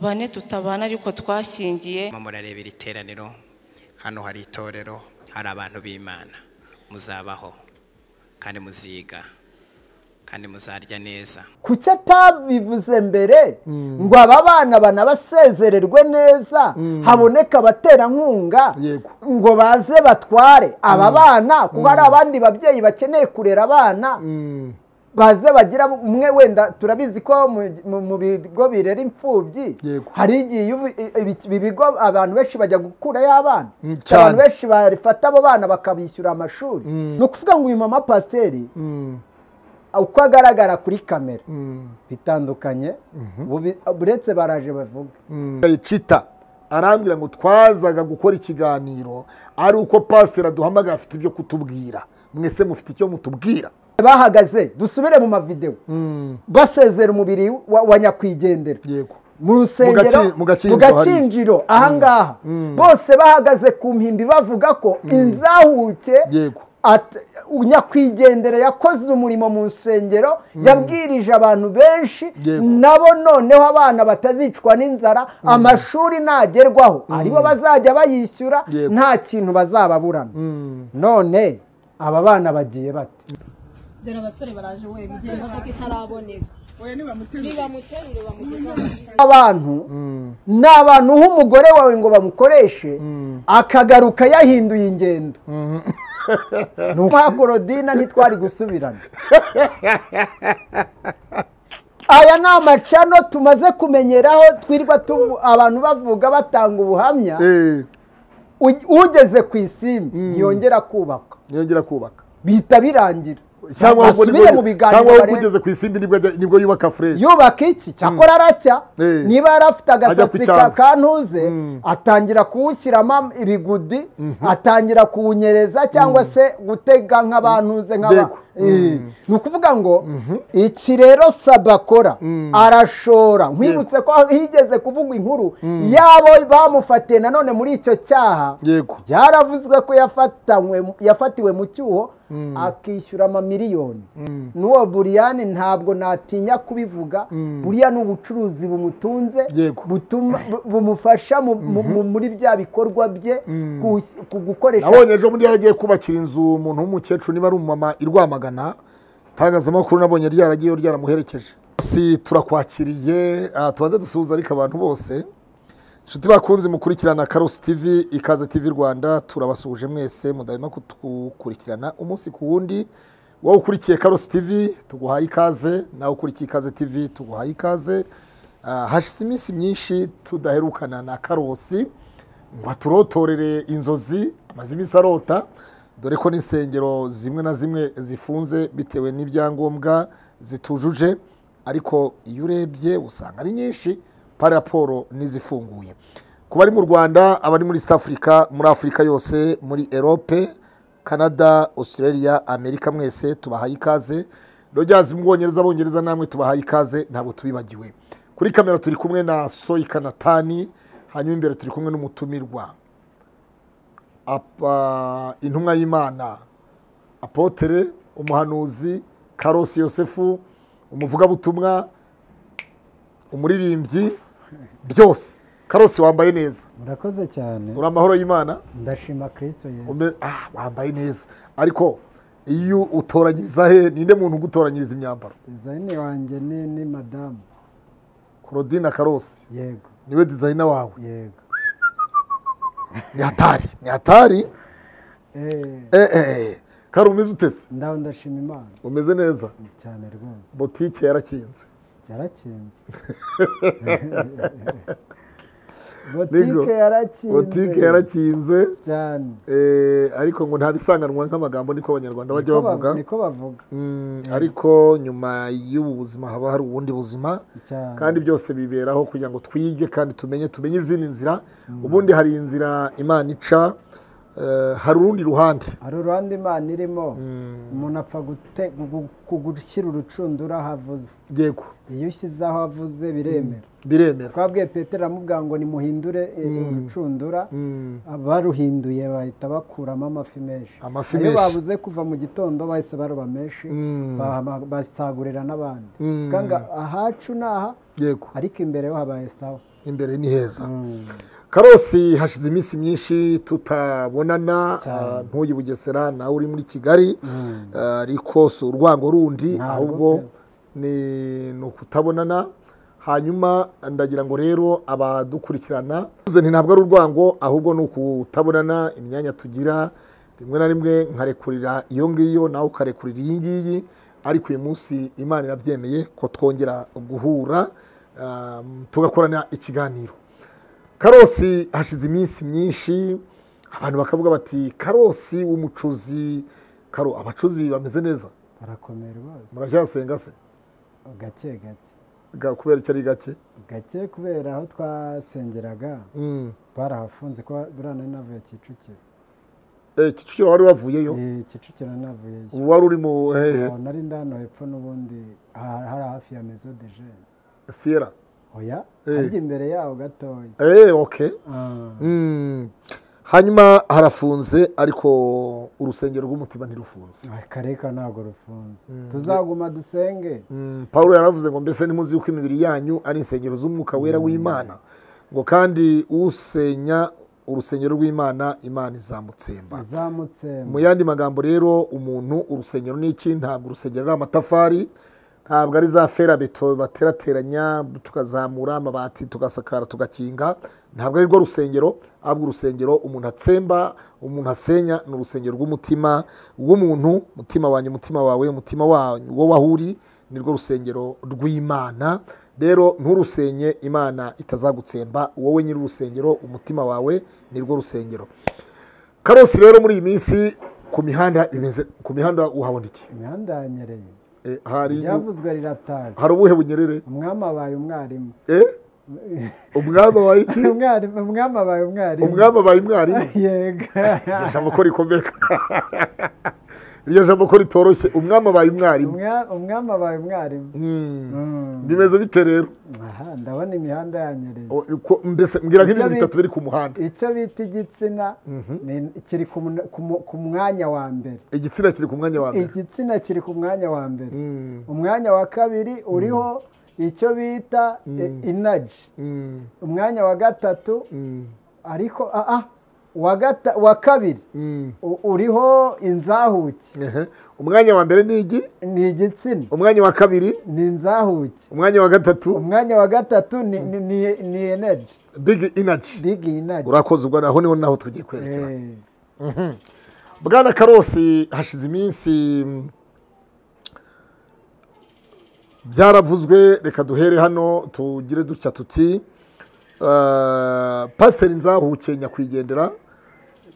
bane tutabana ariko twashyingiye murimo murareba iri teraniro hano hari itorero hari abantu b'imana muzabaho kandi muziga kandi muzarya neza kuki atabivuze mbere ngo aba bana banabasezererwe neza haboneke abaterankunga Yego. ngo baze batware aba bana kuko hari abandi babyeyi bakeneye kurera abana Mm. baze bagira umwe wenda turabizi ko mu- mu- mu bigo birera imfubyi Yego. hari igihe iyo ubi- ibi- ibi bigo abantu benshi bajya gukurayo abana Mm, abantu cyane. benshi barifata abo bana bakabishyura amashuri Mm. ni ukuvuga ngo uyu mama pasiteri Mm. uko agaragara kuri kamera Mm. bitandukanye bubi- buretse baraje bavuga yicita arambwira ngo twazaga gukora ikiganiro ari uko pasiteri aduhamagara afite ibyo kutubwira mwese mufite icyo mutubwira bahagaze dusubire mu mavidewo Mm, basezera umubiri wa wa nyakwigendera yego mu rusengero gaci- mu gakinjiro mu gakinjiro ahangaha bose bahagaze ku mpimbi bavuga ko inzahuke Yego. at- nyakwigendera yakoze umurimo mu rusengero yabwirije abantu benshi Yego. nabo noneho abana batazicwa n'inzara amashuri nagerwaho aribo bazajya bayishyura Yego. nta kintu bazababurana none aba bana bagiye bate dore abasore baraje we igihe imodoka itaraboneka nibamuterure bamugeze abantu ni abantu uha umugore wawe ngo bamukoreshe akagaruka yahinduye ingendo ni ukwa korodina ntitwari gusubirana aya ni amacano tumaze kumenyeraho twirwa tuvu- abantu bavuga batanga ubuhamya Eh, U- ugeze ku isimbi ntiyongera kubakwa niyongera kubaka bihita birangira cyangwa ahubwo basubire nibwo- mu biganiro cyangwa ahubwo barebe. ugeze ku isimbi nibwo ajya- nibwo yubaka fureshi yubaka iki cyakora aracya Eh. niba yarafite agasatsi kucyanga. ka kantuze atangira kuwushyiramo ibigudi atangira kuwunyereza cyangwa se gutega nk'abantuze nk'aba Dego. Eh, ni ukuvuga ngo iki rero sabakora arashora nkwibutse ko higeze kuvuga inkuru yabo bamufatiye nanone muri icyo cyaha yego byaravuzwe ko yafatanywe- yafatiwe mu cyuho akishyura amamiliyoni n'uwo buriyani ntabwo natinya kubivuga buriya ni ubucuruzi bumutunze Yego. butuma- bu- bumufasha mu- mu- mu- muri bya bikorwa bye kus- ku gukoresha nabonye ejo bundi yaragiye kubakira inzu umuntu w'umukecuru niba ari umumama i rwamagana itangazamakuru nabonye ryaragiyeyo ryaramuherekeje si turakwakiriye ah, tubanze dusuhuza ariko abantu bose inshuti bakunze mukurikirana karosi tv ikaze tv rwanda turabasuhuje mwese mudahema kudukurikirana umunsi ku wundi wowe ukurikiye karosi tv tuguhaye ikaze nawe ukurikiye ikaze tv tuguhaye ikaze Ah, hashize iminsi myinshi tudaherukana na karosi ngo aturotorere inzozi amaze iminsi arota dore ko n'insengero zimwe na zimwe zifunze bitewe n'ibyangombwa zitujuje ariko iyo urebye usanga ari nyinshi pa raporo n'izifunguye ku bari mu rwanda abari muri east africa muri afurika yose muri erope canada australia amerika mwese tubahaye ikaze rogers mu bwongereza abongereza namwe tubahaye ikaze ntabwo tubibagiwe kuri kamera turi kumwe na soika natani hanyuma imbere turi kumwe n'umutumirwa apa intumwa y'imana apotere umuhanuzi karosi yosefu umuvugabutumwa umuririmbyi byose karosi wambaye neza murakoze cyane uri amahoro y'imana ndashima kirisito yesu ume- ah, wambaye neza ariko iyo utoranyiriza he ninde muntu ugutoranyiriza imyambaro dizayini wanjye ni ni madamu korodina karosi yego niwe dizayina wawe yego ni hatari ni hatari eee eh, eh, eh. kari umeze utese ndaho ndashima imana umeze neza cyane rwose botike yarakinze cyarakinze Nibwo. botike yarakinze botike yarakinze cyane eh, ariko ngo nta bisanganwa nk'amagambo niko abanyarwanda bajya Niko ba- bavuga niko bavuga Mm, ariko nyuma y'ubu buzima haba hari ubundi buzima cyane kandi byose biberaho kugira ngo twige kandi tumenye tumenye izindi nzira ubundi hari inzira imana ica eh, hari urundi ruhande hari uruhande imana irimo umuntu apfa gute- gu- kugushyira urucundura aho avuze yego iyo ushyize aho avuze biremera biremera twabwiye petero amubwira ngo nimuhindure eh, urucundura Mm. baruhinduye bahita bakuramo amafi menshi Amafi ayo menshi. babuze kuva mu gitondo bahise baroba menshi bahama- basagurira n'abandi Mm. Kanga ahacu ni aha yego ariko imbere ho habaye sawa imbere ni heza karosi hashize iminsi myinshi tutabonana ah, ntuye i bugesera nawe uri muri kigali Ah, ariko si urwango rundi Ntabwo ahubwo pe. ni ni ukutabonana hanyuma ndagira ngo rero abadukurikirana tuze nti ntabwo ari urwango ahubwo ni ukutabonana imyanya tugira rimwe na rimwe nkarekurira iyo ngiyo nawe ukarekurira iyi ngiyi ariko uyu munsi imana irabyemeye ko twongera guhura ah, tugakorana ikiganiro karosi hashize iminsi myinshi abantu bakavuga bati karosi w'umucuzi karo abacuzi bameze neza barakomera bose muracyasenga se gake gake Ga- kubera icyo ari gake gake kubera aho twasengeraga Mm. barahafunze ko buriya nari navuye kicukiro Eh, kicukiro wari wavuyeyo Eh, kicukiro navuyeyo ubu wari uri mu hehe Aho nari ndano hepfo n'ubundi aha- hari hafi ya mezo de jene siyera oya Eh. harya imbere yaho gatoya Eh, ok Ah, Mm. hanyuma harafunze ariko urusengero rw'umutima ntirufunze akareka ntabwo rufunze tuzaguma dusenge Mm, Pawulo yaravuze ngo mbese ntimuzi yuko imibiri yanyu ari insengero z'umwuka wera w'Imana ngo kandi usenya urusengero rw'Imana Imana izamutsemba izamutse mu yandi magambo rero umuntu urusengero ni iki ntabwo urusengero ari amatafari ntabwo ari za ferabeto baterateranya tukazamura amabati tugasakara tugakinga ntabwo ari rwo rusengero ahubwo urusengero umuntu atsemba umuntu asenya ni urusengero rw'umutima w'umuntu mutima wanjye umutima wawe umutima wanyu wo wahuri ni rwo rusengero rw'imana rero nturusenye imana itazagutsemba wowe nyiri urusengero umutima wawe ni rwo rusengero karosi rero muri iyi minsi ku mihanda bimeze ku mihanda uhabona iki imihanda yanyereye Eh, hari iryavuzwe riratashye hari ubuhe bunyerere umwami abaye umwarimu Eh? umwami abaye iki Umwarimu- umwami abaye umwarimu umwami abaye mwarimu yego iryo jambo ko rikomeka iryo jambo ko ritoroshye umwami abaye umwarimu Umwa- umwami abaye umwarimu Mm. Mm. bimeze bite rero aha ndabona imihanda yanyereye O- ko- mbese mbwira Ibyo nk'ibintu bi- bitatu biri ku muhanda icyo bita igitsina ni- kiri ku mun- ku mu- ku mwanya wa mbere igitsina kiri ku mwanya wa mbere igitsina kiri ku mwanya wa mbere Mm. umwanya wa kabiri uriho icyo bita inaji Mm. umwanya wa gatatu Mm. ariko ah, ah, uwa gata- uwa kabiri Mm. u- uriho inzahuki Ehe. umwanya wa mbere ni igi ni igitsina umwanya wa kabiri ni inzahuki umwanya wa gatatu umwanya wa gatatu ni- ni- ni ni energy big energy big energy urakoze ubwo aho niho naho tugiye kwerekera Eh, bwana karosi hashize iminsi mm, byaravuzwe reka duhere hano tugire dutya tuti eh, pasiteri nzahuke nyakwigendera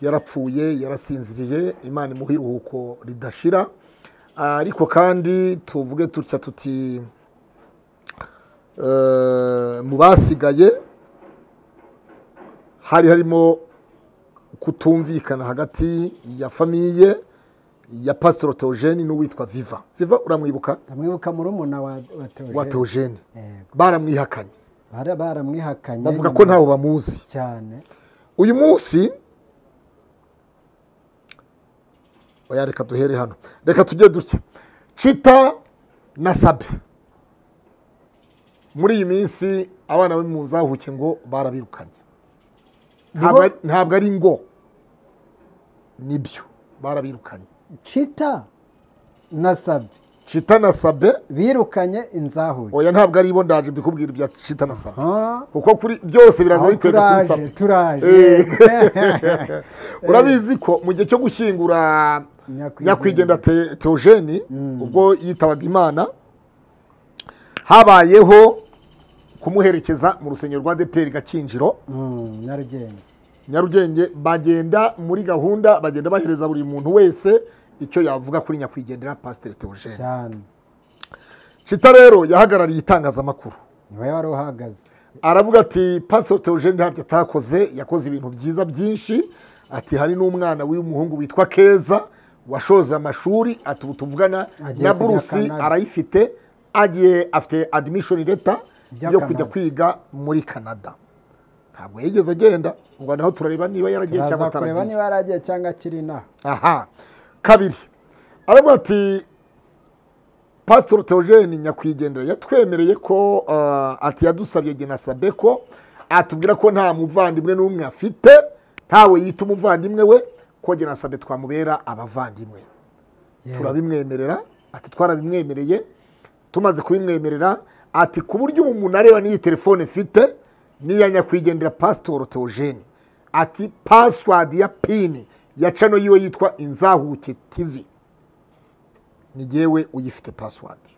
yarapfuye yarasinziriye imana imuha iruhuko ridashira ariko kandi tuvuge tutya tuti eh, mu basigaye hari harimo kutumvikana hagati ya famiye ya pasitoro teogene n'uwitwa viva viva uramwibuka ndamwibuka murumuna wa wa Theogene. wa teogene Yego. baramwihakanye Bara- baramwihakanye bavuga nyuma ko ntawe bamuzi cyane uyu munsi oya reka duhere hano reka tujye duke cita na sabe muri iyi minsi abana be mu nzahuke ngo barabirukanye Ntabwo ari- ntabwo ari ngo nibyo barabirukanye cita na sabi cita na sabe birukanye inzahuki oya ntabwo ari bo ndaje mbikubwira ibya cita na sabe Ah, kuko kuri byose biraza aho biterwa kuri sabe turaje turaje urabizi ko mu gihe cyo gushyingura Nyakwigendera. nyakwigendera Te- teogene ubwo yitabaga imana habayeho kumuherekeza mu rusengero rwa deperi gakinjiro Mm, nyarugenge nyarugenge bagenda muri gahunda bagenda bahereza buri muntu wese icyo yavuga kuri nyakwigendera pasiteri teogene cyane cita rero yahagarariye itangazamakuru niwe wari uhagaze aravuga ati pasiteri teogene ntabyo atakoze yakoze ibintu byiza byinshi ati hari n'umwana w'umuhungu witwa keza washoje amashuri ati ubu tuvugana Agiye na kujya burusi Canada. arayifite agiye afite adimishoni leta Ijya yo kujya Canada. kwiga muri canada ntabwo yigeze agenda ngo naho turareba niba yaragiye cyangwa turaza kureba ataragiye niba yaragiye cyangwa akiri inaha aha kabiri aravuga ati pasitoro teogene nyakwigendera yatwemereye ko ah, ati yadusabye genasabe ko atubwira ko nta muvandimwe n'umwe afite ntawe yita umuvandimwe we ko njye na sabe twamubera abavandimwe turabimwemerera ati twarabimwemereye tumaze kubimwemerera ati ku buryo ubu umuntu areba n'iyi telefone mfite n'iya nyakwigendera pasitoro teogene ati pasiwadi ya pini ya cano yiwe yitwa inzahuke tivi ni jyewe uyifite pasiwadi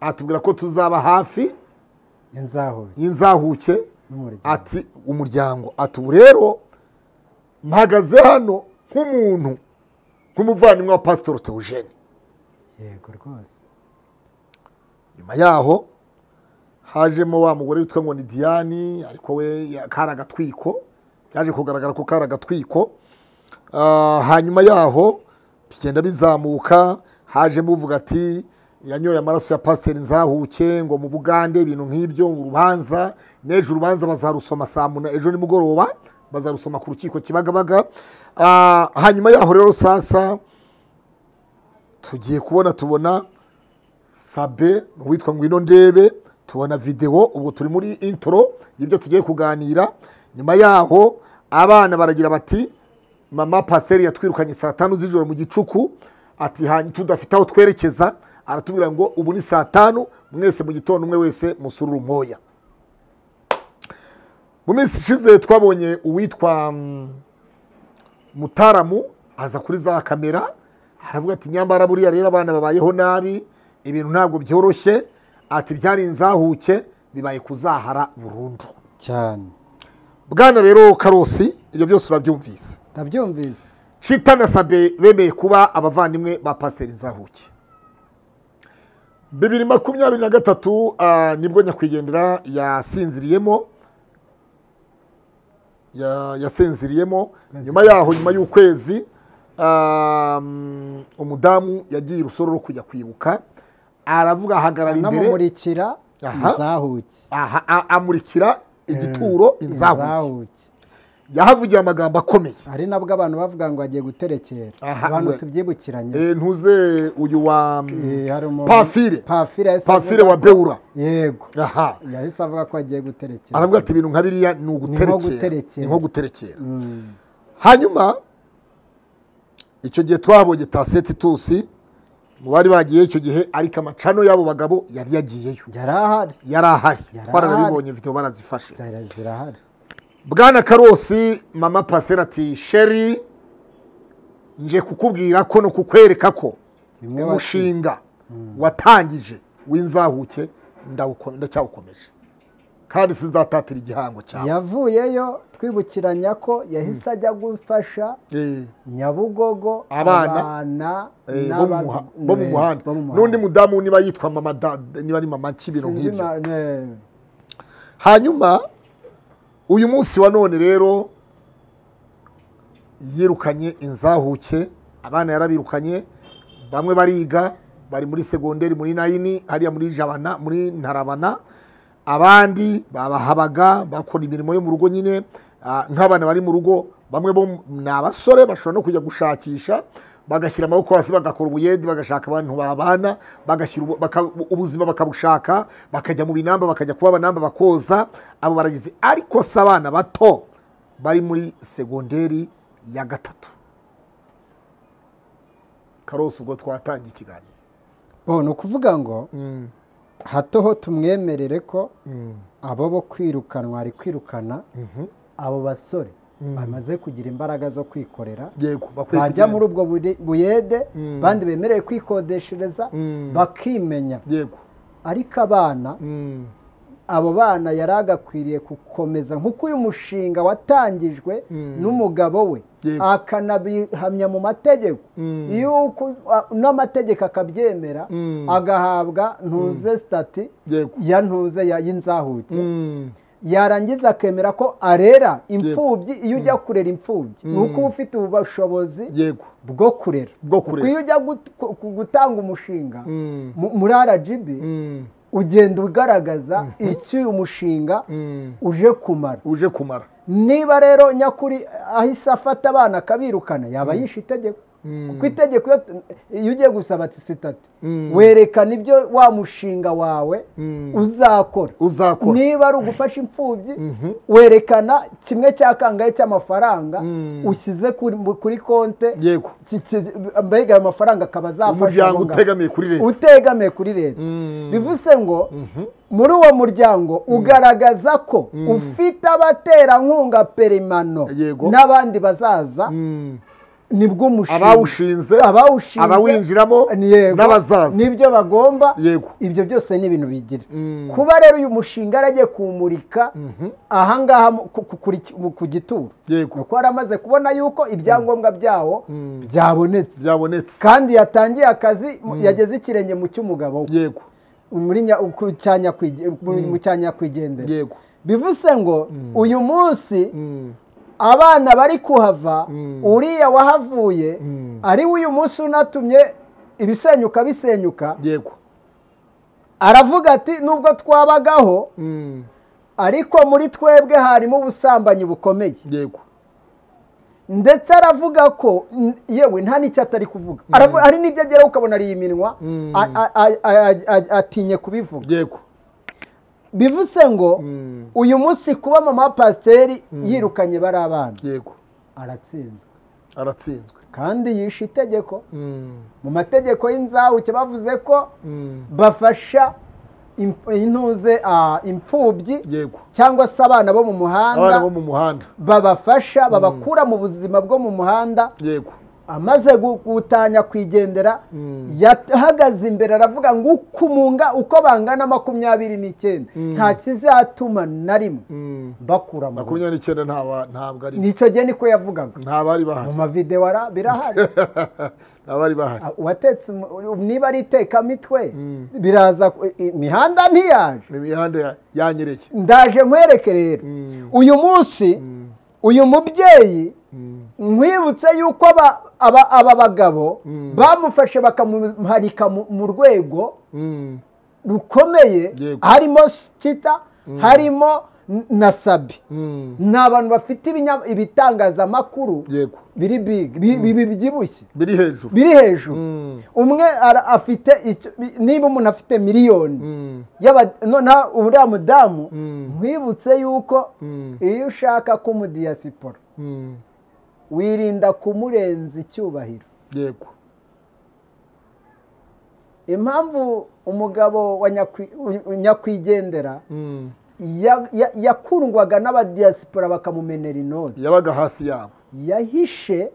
atubwira ko tuzaba hafi inzaho y'inzahuke N'umuryango. ati umuryango ati ubu rero mpagaze hano nk'umuntu nk'umuvandimwe wa pasitori teogene yego rwose nyuma yaho hajemo wa mugore witwa ngo ni diane ariko we ya- kari agatwiko byaje kugaragara ko kari agatwiko Ah, hanyuma yaho bigenda bizamuka hajemo uvuga ati yanyoye amaraso ya pasiteri nzahuke ngo mu bugande ibintu nk'ibyo urubanza n'ejo urubanza bazarusoma saa muna ejo nimugoroba bazarusoma ku rukiko kibagabaga Ah, hanyuma yaho rero sasa tugiye kubona tubona sabe uwitwa ngwino ndebe tubona videwo ubwo turi muri intro y'ibyo tugiye kuganira nyuma yaho abana baragira bati mama pasiteri yatwirukanye saa tanu z'ijoro mu gicuku ati "Hanyuma tudafite aho twerekeza aratubwira ngo ubu ni saa tanu mwese mu gitondo umwe wese musururu moya mu minsi ishize twabonye uwitwa mm, mutaramu aza kuri za kamera aravuga ati nyambara buriya rero abana babayeho nabi ibintu ntabwo byoroshye ati byari inzahuke bibaye kuzahara burundu cyane bwana rero karosi ibyo byose urabyumvise ndabyumvise cita na sabe bemeye kuba abavandimwe ba pasiteri nzahuke bibiri makumyabiri na gatatu ah, nibwo nyakwigendera yasinziriyemo ya- yasinziriyemo nyuma yaho nyuma y'ukwezi um, umudamu yagiye urusoro rwo kujya kwibuka aravuga ahagarara imbere anamumurikira Aha. inzahuke aha, a- amurikira igituro inzahuke Inzahuke. yahavugiye amagambo akomeye ari nabwo abantu bavuga ngo agiye guterekera Aha, abantu we. tubyibukiranye Eh, ntuze uyu wa Eh, hari umuntu- Pafire. pafire yahise Pafire avuga wa ko- Beura. yego aha yahise avuga ko agiye guterekera aravuga ati ibintu nka biriya ni uguterekera guterekera. ni nko guterekera Mm, hanyuma icyo gihe twabonye taseti tusi mu bari bagiye icyo gihe ariko amacano y'abo bagabo yari yagiyeyo yari ahari yari ahari Yari twarabibonye video barazifashe Zara- zirahari bwana karosi mama pasera ati sheri nje kukubwira ko no kukwereka ko Bimwe umushinga watangije w'inzahuke ndawuko- ndacyawukomeje kandi sinzatatira igihango cyawe yavuyeyo twibukiranya ko yahise ajya gufasha Eh. nyabugogo Abana. Eh, bo mu n'aba- muha- bo mu eh, muhanda bo mu muhanda. n'undi mudamu niba yitwa mama da niba ari mama k'ibintu Sinzi nk'ibyo ma- eh, hanyuma uyu munsi wa none rero yirukanye inzahuke abana yarabirukanye bamwe bariga bari muri segonderi muri nayini hariya muri jabana muri ntarabana abandi babahabaga bakora imirimo yo mu rugo nyine ah, nk'abana bari mu rugo bamwe bo ni abasore bashobora no kujya gushakisha bagashyira amaboko hasi bagakora ubuyedi bagashaka abantu babana bagashyira ubu- baka- ubuzima bakabushaka bakajya mu binamba bakajya kuba abanamba bakoza abo baragize ariko si abana bato bari muri segonderi ya gatatu karosi ubwo twatangiye ikiganiro bo ni ukuvuga ngo hato ho tumwemerere ko abo bo kwirukanwa ari kwirukana abo basore bamaze kugira imbaraga zo kwikorera yego bakwiye bajya kugenda. muri ubwo buri- buyede bandi bemerewe kwikodeshereza Mm. bakimenya yego ariko abana abo bana yari agakwiriye gukomeza nk'uko uyu mushinga watangijwe n'umugabo we Yego. akanabihamya mu mategeko yuko a- n'amategeko akabyemera agahabwa ntuze sitati Yego. ya ntuze ya- y'inzahuke yarangiza akemera ko arera imfubyi iyo ujya kurera imfubyi ni uko uba ufite ubushobozi yego bwo kurera Bwo kurera. Kuko iyo ujya gut- ku- ku- gutanga umushinga mu- muri rgb ugenda ugaragaza icyo umushinga uje kumara uje kumara niba rero nyakuri ahise afata abana akabirukana yaba yishe itegeko kuko itegeko iyo- iyo ugiye gusaba tisitati werekana ibyo wa mushinga wawe uzakora Uzakora. niba ari ugufasha imfubyi werekana kimwe cya kangahe cy'amafaranga ushyize kuri kuri konte Yego. ki- ki- mbega ayo mafaranga akaba azafasha Umuryango abo ngabo. utegamiye kuri leta. utegamiye kuri leta bivuze ngo muri uwo muryango ugaragaza ko ufite abaterankunga peremano Yego. n'abandi bazaza nibwo umushinga abawushinze abawushinze abawinjiramo yego, n'abazaza nibyo bagomba Yego. ibyo byose ni ibintu bigira kuba rero uyu mushinga yaragiye kuwumurika ahangaha mu- ku- ku- kuri- mu- ku gituro Yego. kuko yaramaze kubona yuko ibyangombwa byawo byabonetse byabonetse kandi yatangiye akazi mu- yageze ikirenge mu cy'umugabo we yego muri nya- ku cya nyakwige- mu- mu cya nyakwigendera yego bivuze ngo uyu munsi abana bari kuhava uriya wahavuye ari we uyu munsi unatumye ibisenyuka bisenyuka yego aravuga ati nubwo twabagaho ariko muri twebwe harimo ubusambanyi bukomeye yego ndetse aravuga ko n- yewe nta n'icyo atari kuvuga Aravu- hari n'ibyo ageraho ukabona ari iminwa a- a- a- a- a- atinye kubivuga yego bivuze ngo uyu munsi kuba mama wa pasiteri yirukanye bari abana yego aratsinzwe aratsinzwe kandi yishe itegeko mu mategeko y'inzahuke bavuze ko bafasha imf- intuze ah, imfubyi yego cyangwa se abana bo mu abana muhanda bo mu muhanda babafasha babakura mu buzima bwo mu muhanda yego amaze gu- gutanya kwigendera yahagaze imbere aravuga ngo uko umunga uko bangana makumyabiri n'icyenda nta kizatuma na rimwe bakura mu rugo makumyabiri n'icyenda ntaba- ntabwo ari nicyo gihe niko yavugaga nta bari mu bahari mavidewo ara- birahari nta bari bahari Ah, uwatetse umu- niba ari itekamitwe biraza ku- i- imihanda ntiyaje ni imihanda ya- yanyereye ndaje nkwereke rero uyu munsi uyu mubyeyi nkwibutse yuko aba- aba aba bagabo bamufashe bakamuharika mu- mu rwego rukomeye Yego. harimo kita harimo n- na sabi ni abantu bafite ibinya- ibitangazamakuru yego biri big bi- bi- bi- bibyibushye biri hejuru biri hejuru umwe ara- afite icyo- bi- niba umuntu afite miliyoni y'aba- noneho uriya mudamu nkwibutse yuko iyo ushaka ko umudiyasipora wirinda kumurenza icyubahiro yego impamvu umugabo wa nyakwi- u- nyakwigendera ya- ya- yakundwaga n'abadiyasipora bakamumenera inoti yabaga hasi yabo yahishe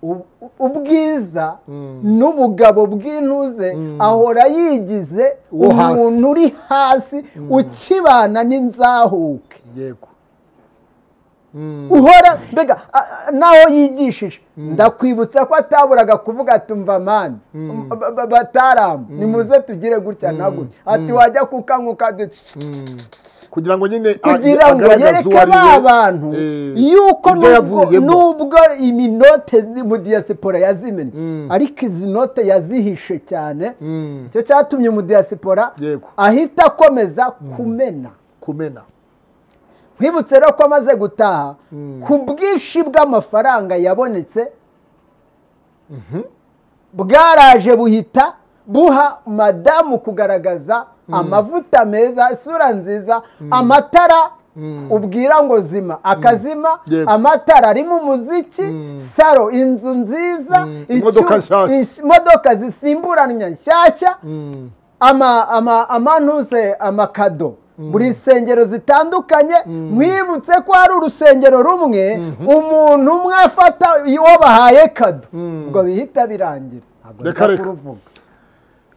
ub- ubwiza n'ubugabo bw'intuze ahora yigize Uwo hasi. umuntu uri hasi ukibana n'inzahuke yego uhora mbega a- a- naho yigishije ndakwibutsa ko ataburaga kuvuga ati umva mani ba- ba- bataramu nimuze tugire gutya na gutya ati wajya kukanywa kugira ngo nyine a- kugira ngo agaragaze yereke uwo ari we, ba bantu eh, yuko ibyo nubwo yavuyemo. nubwo iminote mu diyasipora yazimennye ariko izi note yazihishe cyane icyo cyatumye umudiyasipora Yego. ahita akomeza kumena kumena nkwibutse rero ko amaze gutaha ku bwinshi bw'amafaranga yabonetse bwaraje buhita buha madamu kugaragaza amavuta meza isura nziza amatara ubwira ngo zima akazima Yego. amatara arimo umuziki saro inzu nziza icyuma- Imodoka nshyashya. is- imodoka zisimburanwa nshyashya ama ama amantuze amakado buri nsengero zitandukanye mwibutse ko hari urusengero rumwe umuntu umwe afata uwo bahaye kado ngo bihita birangira ntabwo Reka, nza reka. kuruvuga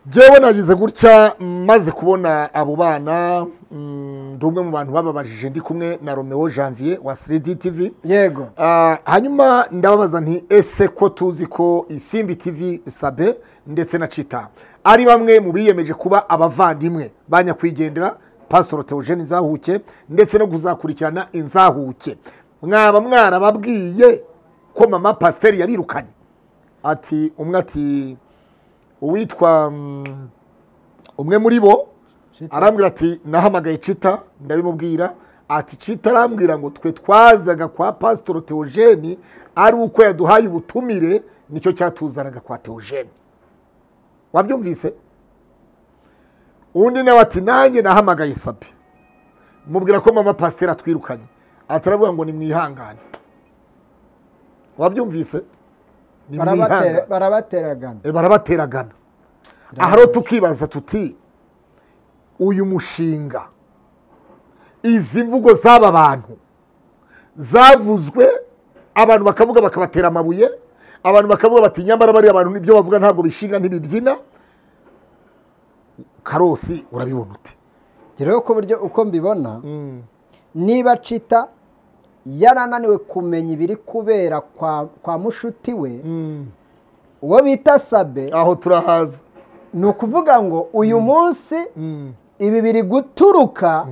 ngewe nagize gutya maze kubona abo bana mm, ndi umwe mu bantu bababajije ndi kumwe na romeo janvier wa 3d tv yego Ah, hanyuma ndababaza nti ese ko tuzi ko isimbi tv sabe ndetse na cita ari bamwe mu biyemeje kuba abavandimwe ba nyakwigendera pasitoro teogene inzahuke ndetse no kuzakurikirana inzahuke mwaba mwarababwiye ko mama pasiteri yabirukanye ati umwe ati uwitwa mm, umwe muri bo arambwira ati nahamagaye cita ndabimubwira ati citarambwira ngo twe twazaga kwa pasitoro teogene ari uko yaduhaye ubutumire nicyo cyatuzanaga kwa teogene wabyumvise undi nawe ati nanjye nahamagaye sapi mubwira ko mama pasiteri atwirukanye ataravuga ngo ni mwihangane wabyumvise ni Barabatera- mwihangane barabateragana E, barabateragana aha rero tukibaza tuti uyu mushinga izi mvugo z'aba bantu zavuzwe abantu bakavuga bakabatera amabuye abantu bakavuga bati nyamara bariya bantu ibyo bavuga ntabwo bishinga ntibibyina karosi urabibona ute rero ku buryo uko mbibona niba cita yarananiwe kumenya ibiri kubera kwa kwa mushuti we uwo bita sabe aho turahaza ni ukuvuga ngo uyu munsi ibi biri guturuka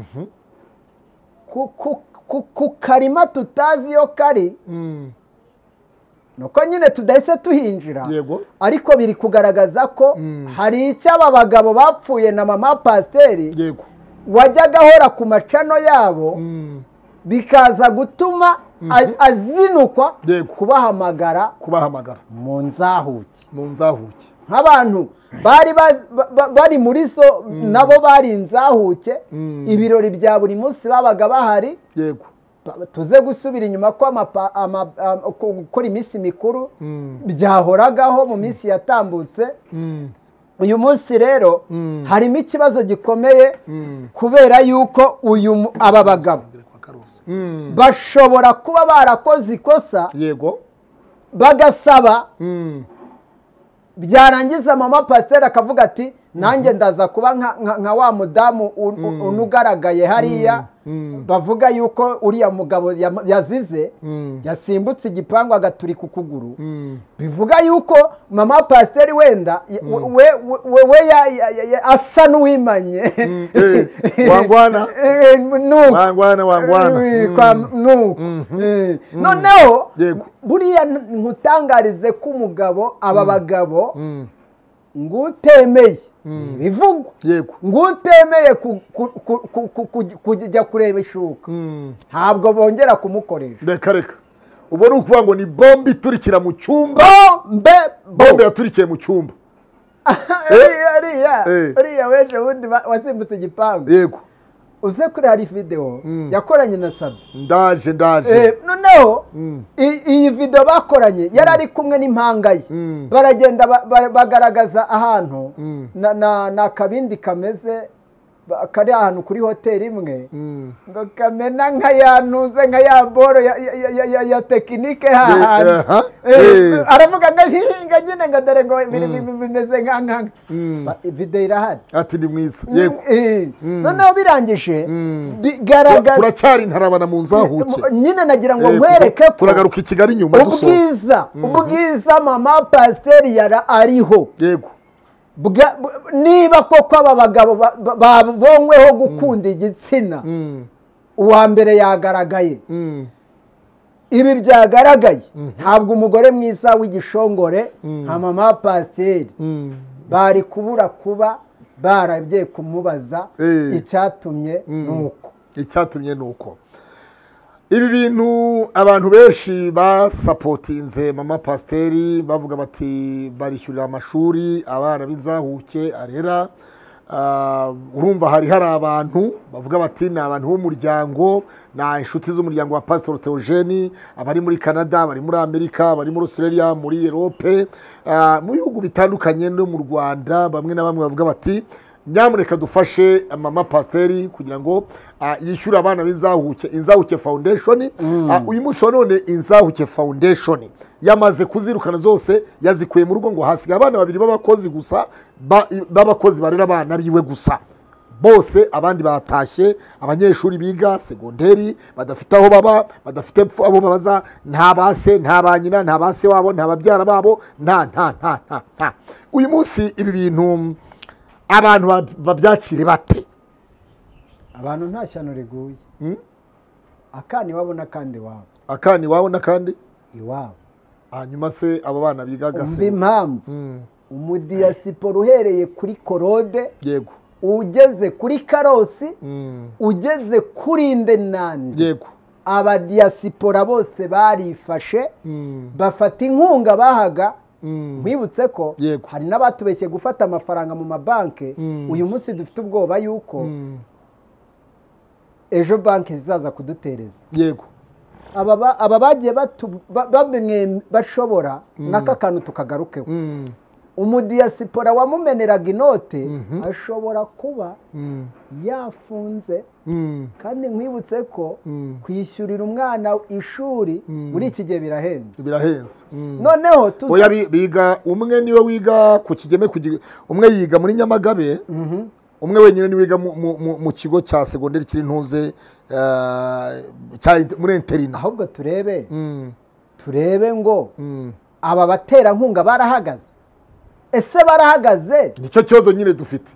ku- ku- ku- ku karima tutazi iyo kari nuko nyine tudahise tuhinjira Yego. ariko biri kugaragaza ko hari icyo aba bagabo bapfuye na mama pasiteri yego wajyaga ahora ku macano yabo bikaza gutuma a- azinukwa Yego. kubahamagara kubahamagara mu nzahuke mu nzahuke nk'abantu bari baz- ba- ba- bari muri so nabo bari inzahuke ibirori bya buri munsi babaga bahari yego ba- tuze gusubira inyuma ko amapa- ama- am- ko- gukora iminsi mikuru byahoragaho mu minsi yatambutse uyu munsi rero harimo ikibazo gikomeye kubera yuko uyu mu- aba bagabo bashobora kuba barakoze ikosa yego bagasaba byarangiza mama pasiteri akavuga ati nanjye ndaza kuba nka- nka nka wa mudamu un- un- unugaragaye hariya bavuga yuko uriya mugabo yam- yazize yasimbutse igipangu agaturika ukuguru bivuga yuko mama pasiteri wenda y- we- we- we we ya- ya- ya- ya- asa n'uwimanye Eh, wangwana. Eh, nuko. Wangwana, wangwana. Eh, kwa- nuko Eh, noneho Yego. buriya nkutangarize ko umugabo aba bagabo ngutemeye bivugwa yego ngutemeye ku- ku- ku- ku- ku- ku- kujya kureba ishuka ntabwo bongera kumukoresha reka reka ubwo ni ukuvuga ngo ni bombe iturikira mu cyumba mbe bombe yaturikiye mu cyumba ariya Eh. ariya weje bundi wa- wasimbutse igipangu yego uze kuri hari videwo yakoranye na sabi ndaje Eh, ndaje noneho i- iyi video bakoranye yari ari kumwe n'impanga ye baragenda ba- ba- bagaragaza ahantu na- na- ni akabindi kameze ba- kari ahantu kuri hoteli imwe ngo kamena nka ya ntuze nka ya boro ya- ya- ya- ya- ya- ya tekinike Eh, aha. hahandi Eh, Eh. aravuga ngo hinga nyine ngo dore ngo biri- biri- bimeze nka nka Ba- video irahari ati ni mwiza yego Eh, noneho birangije Tura- bigaragaza turacyari intarabana mu nzahuke nyine nagira ngo Eh, nkwereke ko turagaruka i Kigali nyuma dusoza ubwiza ubwiza mama pasiteri yara ariho yego Bwa- bu- niba koko aba bagabo ba- ba- babonyweho gukunda igitsina uwa mbere yagaragaye ibi byagaragaye ntabwo umugore mwiza w'igishongore nka mama pasiteri bari kubura kuba baragiye kumubaza Eh. icyatumye nuko icyatumye ni uko ibi bintu abantu benshi basapotinze mama pasiteri bavuga bati barishyurira amashuri abana b'inzahuke arera Ah, urumva hari hari abantu bavuga bati ni abantu b'umuryango ni inshuti z'umuryango wa pasitori teogeni abari muri canada bari muri amerika bari muri australia muri erope Ah, mu bihugu bitandukanye no mu rwanda bamwe na bamwe bavuga bati nyamuneka dufashe mama pasiteri kugira ngo ah, yishyure abana b'inzahuke inzahuke foundation Ah, uyu munsi wa none inzahuke foundation yamaze kuzirukana zose yazikuye mu rugo ngo hasigaye abana babiri b'abakozi gusa ba- b'abakozi barera abana biwe gusa bose abandi batashye abanyeshuri biga segonderi badafite aho baba badafite pf- abo babaza nta base nta ba nyina nta base wabo nta babyara babo nta nta nta nta nta uyu munsi ibi bintu abantu ba- babyakire bate abantu nta shyano riguye akana iwabo n'akandi iwabo akana iwabo n'akandi iwabo hanyuma se abo bana bigaga umva se impamvu umudiyasipora uhereye kuri korode yego ugeze kuri karosi ugeze kuri ndenandi yego abadiyasipora bose barifashe Mm. bafata inkunga bahaga Mm. mwibutse ko Yego. hari n'abatubeshye gufata amafaranga mu mabanki Mm. uyu munsi dufite ubwoba yuko Mm. ejo banki zizaza kudutereza yego aba ba- aba bagiye batu- ba- bamwe bashobora n'aka kantu tukagarukeho Mm. umudiyasipora wamumeneraga inote ashobora kuba Mm. yafunze Mm. kandi nkwibutse ko Mm. kwishyurira umwana ishuri muri iki gihe birahenze birahenze Mm. noneho tuza- oya bi- biga umwe niwe wiga ku kigeme ku gi- umwe yiga muri nyamagabe umwe wenyine niwe wiga mu- mu- mu- mu kigo cya segonderi kiri ntuze eh, cya inter- muri interina ahubwo turebe Mm. turebe ngo Mm. aba baterankunga barahagaze ese barahagaze nicyo kibazo nyine dufite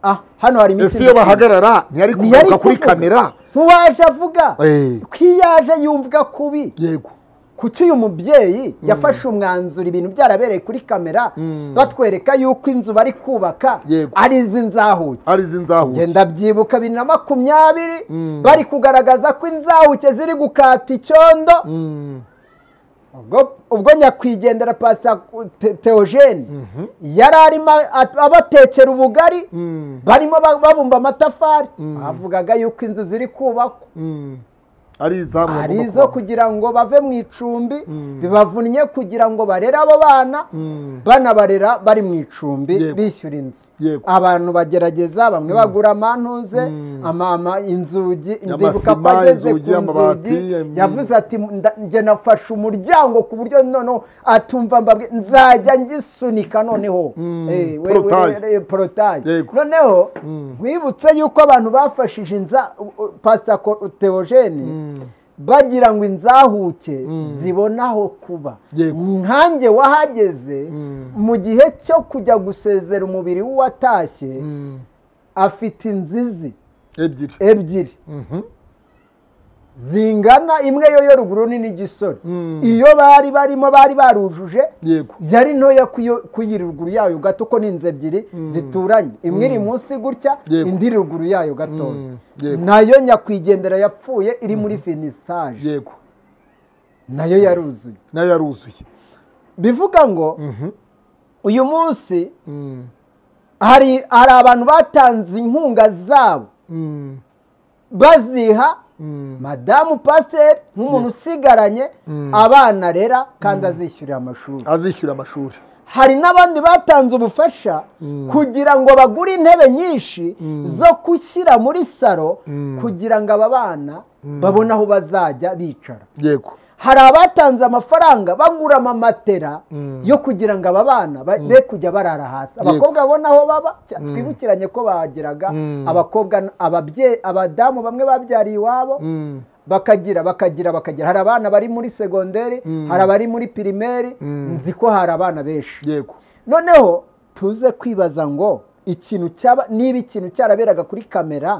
Ah, hano hari ese iyo bahagarara ntiyari kuvuga kuri kamera ntiwaje avuga Eh. ko iyo aje yumva kubi yego kuki uyu mubyeyi yafashe umwanzuro ibintu byarabereye kuri kamera batwereka yuko inzu bari kubaka Yego. ari izi nzahuke ari izinzahuke ngenda byibuka bibiri na makumyabiri bari kugaragaza ko inzahuke ziri gukata icyondo Mm. ubwo, ubwo nyakwigendera pasita Te- teogene yari arimo a- abatekera ubugari Mm. barimo ba- babumba amatafari avugaga yuko inzu ziri kubakwa Mm. ari izamu ari izo kugira ngo bave mu icumbi bibavunnye kugira ngo barere abo bana banabarera bari mu icumbi Yego. bishyura inzu Yego. abantu bagerageza bamwe bagura amantuze amama inzugi ndibuka ko Amasima, ageze ku inzugi, amabati, nzugi em- yavuze ati "Nda- njye nafashe umuryango ku buryo noneho atumva mbabwe nzajya ngisunika noneho Eh, we- we- porotaye. eh, porotaye Yego. noneho nkwibutse yuko abantu bafashije inza pasita teogene bagira ngo inzahuke zibone aho kuba Yego. nkanjye wahageze mu gihe cyo kujya gusezera umubiri w'uwatashye afite inzizi ebyiri ebyiri zingana imwe yo yo ruguru ni n'igisore iyo bari barimo bari barujuje yego yari ntoya kuyi ruguru yayo gato ko ni inzu ebyiri zituranye imwe iri munsi gutya Yego. indi iri ruguru yayo gatoya Mm. Yego. nayo nyakwigendera yapfuye iri muri finisaje yego nayo yaruzuye nayo yaruzuye bivuga ngo uyu munsi Mm. hari hari abantu batanze inkunga zabo Mm. baziha Mm. madamu pasiteri nk'umuntu usigaranye abana arera kandi azishyurira amashuri azishyura amashuri hari n'abandi batanze ubufasha kugira ngo bagure intebe nyinshi zo gushyira muri saro kugira ngo aba bana babone aho bazajya bicara yego hari abatanze amafaranga bagura amamatera yo kugira ngo aba bana ba- be kujya barara hasi abakobwa babone aho baba cya- twibukiranye ko bageraga abakobwa n- ababye- abadamu bamwe babyariye iwabo bakagira bakagira bakagira hari abana bari muri segonderi hari abari muri pirimeri nzi ko hari abana benshi yego noneho tuze kwibaza ngo ikintu cyaba niba ikintu cyaraberaga kuri kamera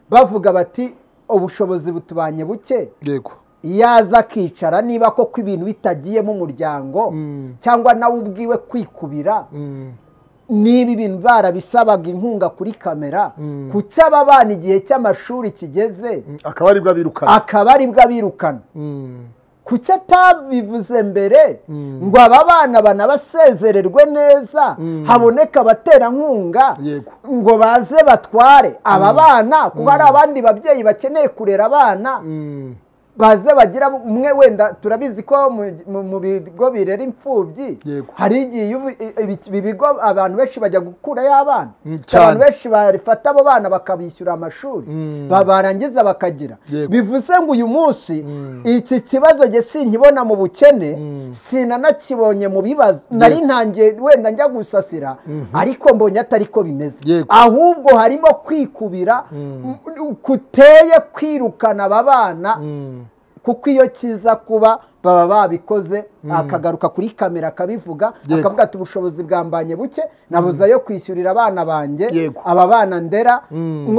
bavuga bati ubushobozi butubanye buke yego yaza akicara niba koko ibintu bitagiyemo umuryango cyangwa nawe ubwiwe kwikubira niba ibintu barabisabaga inkunga kuri kamera ku cyaba abana igihe cy'amashuri kigeze akaba aribwo abirukana akaba aribwo abirukana Mm. kuki atabivuze mbere ngo aba bana banabasezererwe neza haboneka abaterankunga Yego. ngo baze batware aba bana kuko hari abandi babyeyi bakeneye kurera abana Mm. baze bagira umwe wenda turabizi ko mu- mu- mu bigo birera imfubyi Yego. hari igihe iyo ubi- ibi- ibi bigo abantu benshi bajya gukurayo abana Mm, cyane. abantu benshi barifata abo bana bakabishyura amashuri ba- barangiza bakagira Yego. bivuze ngo uyu munsi iki kibazo njye sinkibona mu bukene sinanakibonye mu bibazo nari ntangiye wenda njya gusasira ariko mbonye atari ko bimeze Yego. ahubwo harimo kwikubira kuteye kwirukana aba bana Mm. kuko iyo kiza kuba baba babikoze akagaruka kuri kamera akabivuga Yego. akavuga ati ubushobozi bwambanye buke nabuze ayo kwishyurira abana banjye Yego. aba bana ndera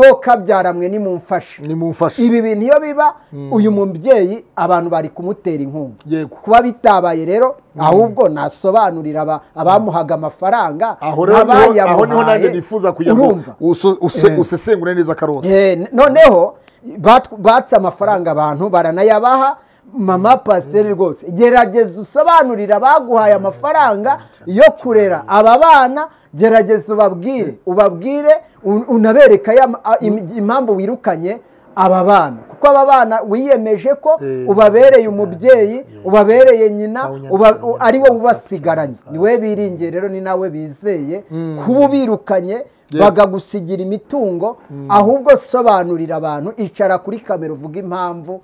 mwokabyara ni mumfashe nimumfashe ibi bintu iyo biba uyu mubyeyi abantu bari kumutera inkunga Yego. kuba bitabaye rero ahubwo nasobanurira aba- abamuhaga amafaranga aho rero niho- aho niho nanjye n'abayamuhaye nifuza kugira ngo urumva uso- use- Eh. usesengure neza karose Eh, n- noneho bat- batse amafaranga abantu baranayabaha mama pasiteri rwose gerageza usobanurire abaguhaye amafaranga yo kurera aba bana gerageza ubabwire ubabwire un- unabereke aya ma- a- im- impamvu wirukanye aba bana kuko aba bana wiyemeje ko Eh, ubabereye umubyeyi ubabereye nyina Kawunya- uba- u- ari wowe ubasigaranye ni we biringiye rero ni nawe bizeye kuba ubirukanye bakagusigira imitungo ahubwo sobanurira abantu icara kuri kamera uvuga impamvu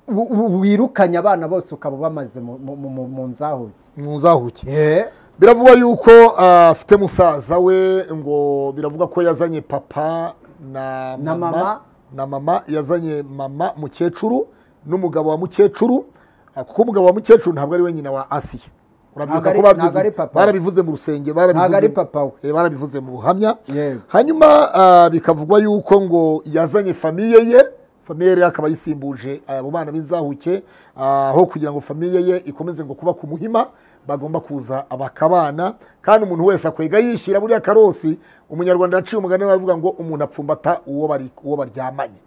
wi- wi- wirukanye abana bose ukaba ubamaze mu- mu- mu- mu- mu nzahuke muzahuke Eh, biravugwa yuko ah, afite musaza we ngo biravugwa ko yazanye papa na Na mama mama. na mama yazanye mama mukecuru n'umugabo wa mukecuru ah, kuko umugabo wa mukecuru ntabwo ari we nyina wa asiya urabyibuka Ntabwo ko ari- ntabwo ari babyivuze papa we. barabivuze mu rusenge barabivuze Ntabwo ari papa we. eh, barabivuze mu buhamya Yego. hanyuma ah, bikavugwa yuko ngo yazanye famiye ye famiye rero akaba ayisimbuje abo bana b'inzahuke ah, aho kugira ngo famiye ye ikomeze ngo kuba ku muhima bagomba kuza bakabana kandi umuntu wese akwega yishyira buriya karosi umunyarwanda yaciye umugani baravuga ngo umuntu apfumbata uwo bari- uwo baryamanye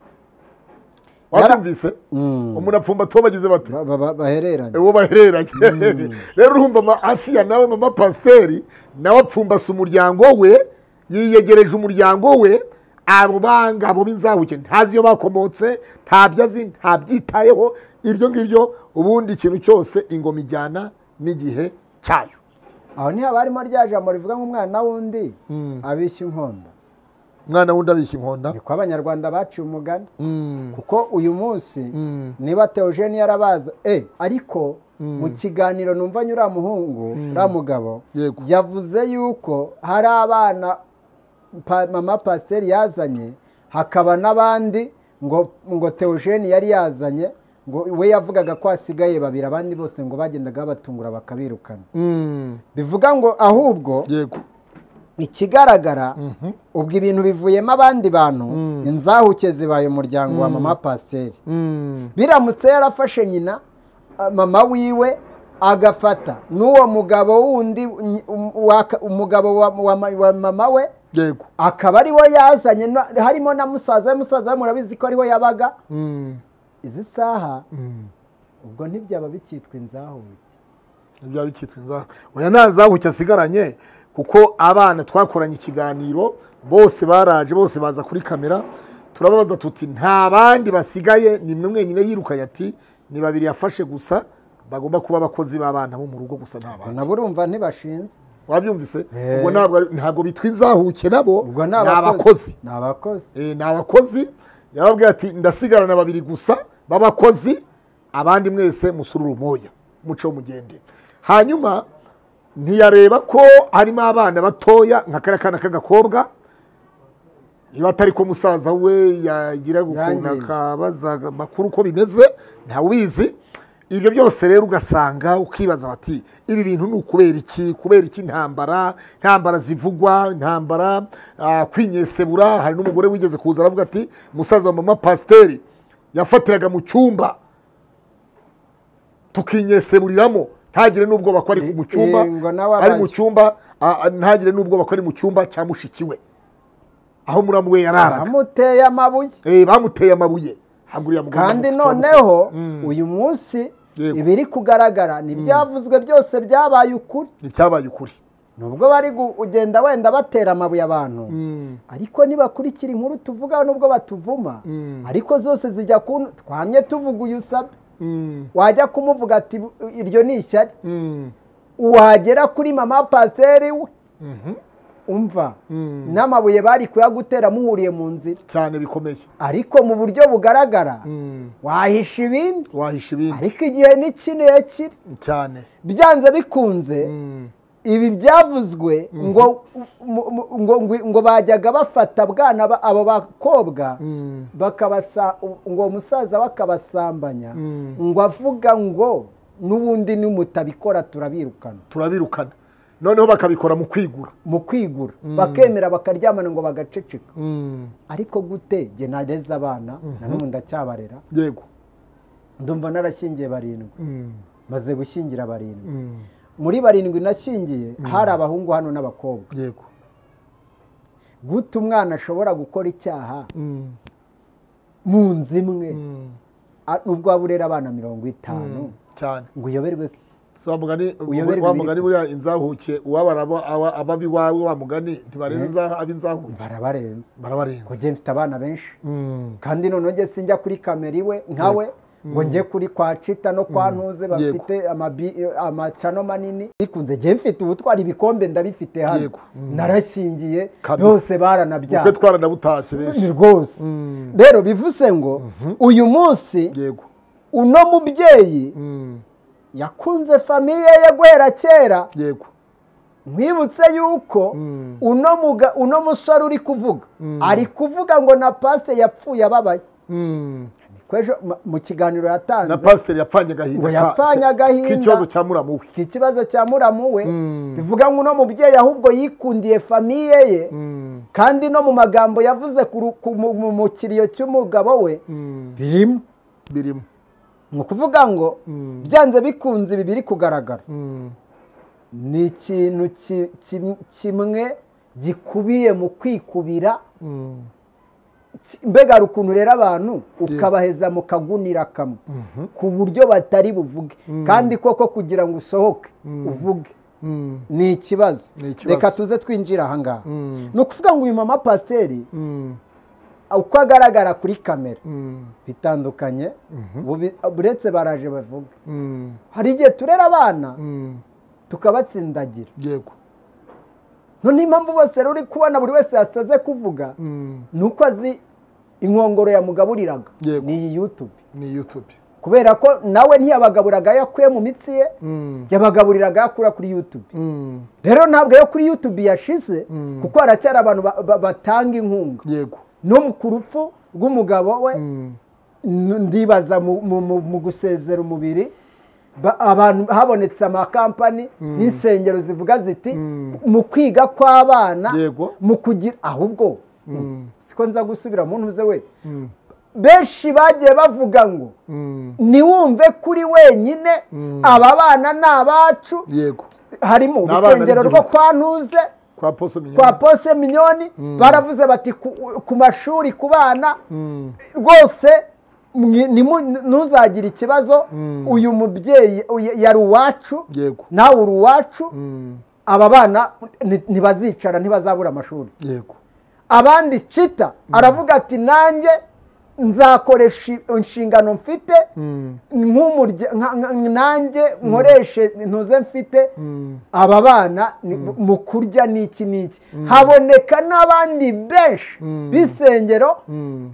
wabyumvise umuntu apfumbata uwo bagize bate ba- ba- ba- bahereranye uwo bahereranye rero urumva ama asiya nawe mama pasiteri nawe apfumbase umuryango we yiyegereje umuryango we abo bangabo b'inzabuke ntazi iyo bakomotse ntabyo azi ntabyitayeho ibyo ngibyo ubundi ikintu cyose ingoma ijyana n'igihe cyayo aho niho haba harimo rya jambo rivuga ngo umwana w'undi abishya inkonda umwana wundi abika inkonda niko abanyarwanda baciye umugani kuko uyu munsi niba teogeni yarabaza e ariko mu kiganiro numva uriya muhungu uriya mugabo Yego. yavuze yuko hari abana pa- mama pasiteri yazanye hakaba n'abandi ngo ngo teogeni yari yazanye ngo we yavugaga ko hasigaye babiri abandi bose ngo bagendaga babatungura bakabirukana bivuga ngo ahubwo yego ikigaragara ubwo ibintu bivuyemo abandi bantu inzahuke zibaye umuryango wa mama pasiteri biramutse yarafashe nyina a- mama wiwe agafata n'uwo mugabo wundi ny- um- waka- umugabo wa- wa ma- wa mama we yego akaba ari we yazanye na- harimo na musaza we musaza we murabizi ko ariho yabaga izi saha ubwo ntibyaba bikitwa inzahuke byaba bikitwa inzara oya nta zahuke asigaranye kuko abana twakoranye ikiganiro bose baraje bose baza kuri kamera turababaza tuti nta bandi basigaye ni mwe mwenyine yirukanye ati ni babiri yafashe gusa bagomba kuba abakozi b'abana bo mu rugo gusa nta bandi nabo urumva ntibashinze wabyumvise Eh. ubwo ntabwo ari- ntabwo bitwa inzahuke nabo ubwo ni abakozi ni abakozi Eh, ni abakozi yababwiye ati ndasigarana babiri gusa b'abakozi abandi mwese musura urumoya muce mugende hanyuma ntiyareba ko harimo abana batoya nka kariya kana k'agakobwa niba atari ko musaza we yagira ukuntu Yangiwe. akabaza amakuru uko bimeze ntawubizi ibyo byose rero ugasanga ukibaza bati ibi bintu ni ukubera iki kubera iki intambara intambara zivugwa intambara ah, kwinyesebura hari n'umugore wigeze kuza aravuga ati musaza wa mama pasiteri yafatiraga mu cyumba tukinyeseburiramo ntagire n'ubwoba ko ari mu cyumba Eh, ngo nawe ari mu abaye. cyumba ah, ah, ntagire n'ubwoba ko ari mu cyumba cya mushiki we aho muramu we yararaga amuteye amabuye Eh, bamuteye amabuye ntabwo uriya mugabo kandi bamutwaye. noneho uyu munsi Yego. ibiri kugaragara ntibyavuzwe byose byabaye ukuri ntibyabaye ukuri nubwo bari kugenda wenda batera amabuye abantu ariko nibakurikira inkuru tuvugaho nubwo batuvuma ariko zose zijya ku twamye tuvuga uyu usabye wajya kumuvuga ati "Bu- iryo ni ishyari wagera kuri mama pasiteri we umva n'amabuye bari kuyagutera muhuriye mu nzira cyane bikomeye ariko mu buryo bugaragara wahisha ibindi wahisha ibindi ariko igihe ni kirekire cyane byanze bikunze ibi byavuzwe ngo mu- mu- ngo- ngo- ngo bajyaga bafata bwana ba- abo bakobwa bakabasa ngo umusaza bakabasambanya ngo avuga ngo n'ubundi nimutabikora turabirukana turabirukana noneho bakabikora mu kwigura mu kwigura bakemera bakaryamana ngo bagaceceka ariko gute jye nareze abana na n'ubu ndacyabarera yego ndumva narashyingiye barindwi maze gushyingira barindwi muri barindwi nashyingiye hari abahungu hano n'abakobwa yego gute umwana ashobora gukora icyaha mu nzu imwe a- nubwo waba urera abana mirongo itanu cyane ngo uyoberwe ke. So wa mugani Uyoberwa wa ibiri. mugani buriya inzahuke uwabara abo- aba- ababi wawe wa mugani ntibarenza ab'inzahuke barabarenze ngo barabarenza njye mfite abana benshi kandi noneho njye sinjya kuri kamera iwe nkawe ngo njye kuri kwa cita no kwa ntuze bafite amabi- amacano manini bikunze njye mfite ubutwari ibikombe ndabifite hano Yego. narashyingiye Kabisa. bose ubukwe baranabyaye twaranabutashye benshi ni rwose rero bivuze ngo uyu munsi yego uno mubyeyi yakunze famiye ye guhera kera yego nkwibutse yuko uno muga- uno musore uri kuvuga ari kuvuga ngo na pase yapfuye ababaye Niko ejo ma- mu kiganiro na yatanze pasiteri yapfanye agahinda Ngo ka- yapfanye agahinda. k'ikibazo cya muramu we ikibazo cya muramu we bivuga ngo uno mubyeyi ahubwo yikundiye famiye ye kandi no mu magambo yavuze ku ru- ku mu- mu- mu kiriyo cy'umugabo we birimo birimo ni ukuvuga ngo byanze bikunze ibi biri kugaragara ni ikintu ki- kim- kimwe gikubiye mu kwikubira Ki- mbega hari ukuntu rero abantu ukabaheza mu kagunira kamwe ku buryo batari buvuge kandi koko kugira ngo usohoke uvuge ni ikibazo Ni ikibazo. reka tuze twinjire ahangaha ni ukuvuga ngo uyu mama pasiteri uko agaragara kuri kamera bitandukanye bubi- buretse baraje bavuga hari igihe turera abana tukabatsindagira yego noneho impamvu bose rero uri kubona buri wese yasaze kuvuga ni uko azi inkongoro yamugaburiraga Yego. ni iyi yutube ni yutube kubera ko nawe ntiyabagaburaga ayo akuye mu mitsi ye yabagaburiraga ayo akura kuri yutube rero ntabwo ayo kuri yutube yashize kuko haracyari abantu ba- ba- batanga inkunga yego no ku rupfu rw'umugabo we n- ndibaza mu- mu- mu mu gusezera umubiri ba- abantu habonetse amakampani n'insengero zivuga ziti mu kwiga kw'abana Yego. mu kugira ahubwo siko nza gusubira mu ntuze we benshi bagiye bavuga ngo ntiwumve kuri wenyine aba bana ni abacu yego harimo Ni abana urusengero rwo b'igihugu. kwa ntuze kwa poso kwa minyoni pose minyoni baravuze bati ku- ku mashuri ku bana rwose mwe- nimu- ntuzagire ikibazo uyu mubyeyi uyu- yari uwacu Yego. nawe uri uwacu aba bana ni- ntibazicara ntibazabura amashuri yego abandi cita aravuga ati nanjye nzakoresha inshingano mfite nk'umurya- nka- nka- nanjye nkoreshe ntuze mfite aba bana ni- mu kurya n'iki n'iki haboneka n'abandi benshi b'isengero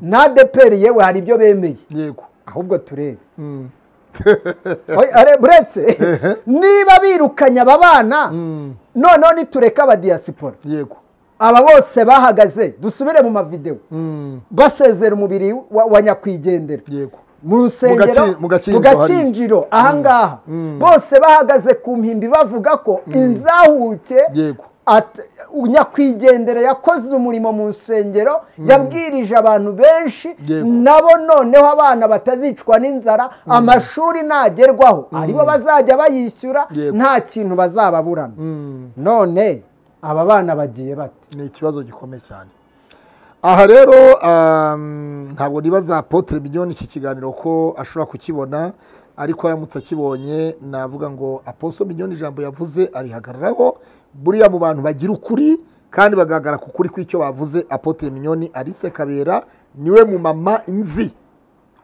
na deperi yewe hari ibyo bemeye yego ahubwo turebe Oya, are- buretse niba birukanye aba bana noneho nitureka abadiyasipora yego aba bose bahagaze dusubire mu mavidewo basezera umubiri wa, wa nyakwigendera yego mu rusengero gaci- mu gakinjiro mu gakinjiro ahangaha bose bahagaze ku mpimbi bavuga ko inzahuke Yego. at- nyakwigendera yakoze umurimo mu nsengero yabwirije abantu benshi Yego. nabo noneho abana batazicwa n'inzara amashuri nagerwaho aribo bazajya bayishyura Yego. nta kintu bazababurana none aba bana bagiye bate ni ikibazo gikomeye cyane aha rero um, ntabwo nibaza apotre minyoni iki kiganiro ko ashobora kukibona ariko aramutse akibonye navuga ngo aposo minyoni ijambo yavuze arihagararaho buriya mu bantu bagira ukuri kandi bagahagarara ku kuri kw'icyo bavuze apotre minyoni Alice Kabera niwe mu mama nzi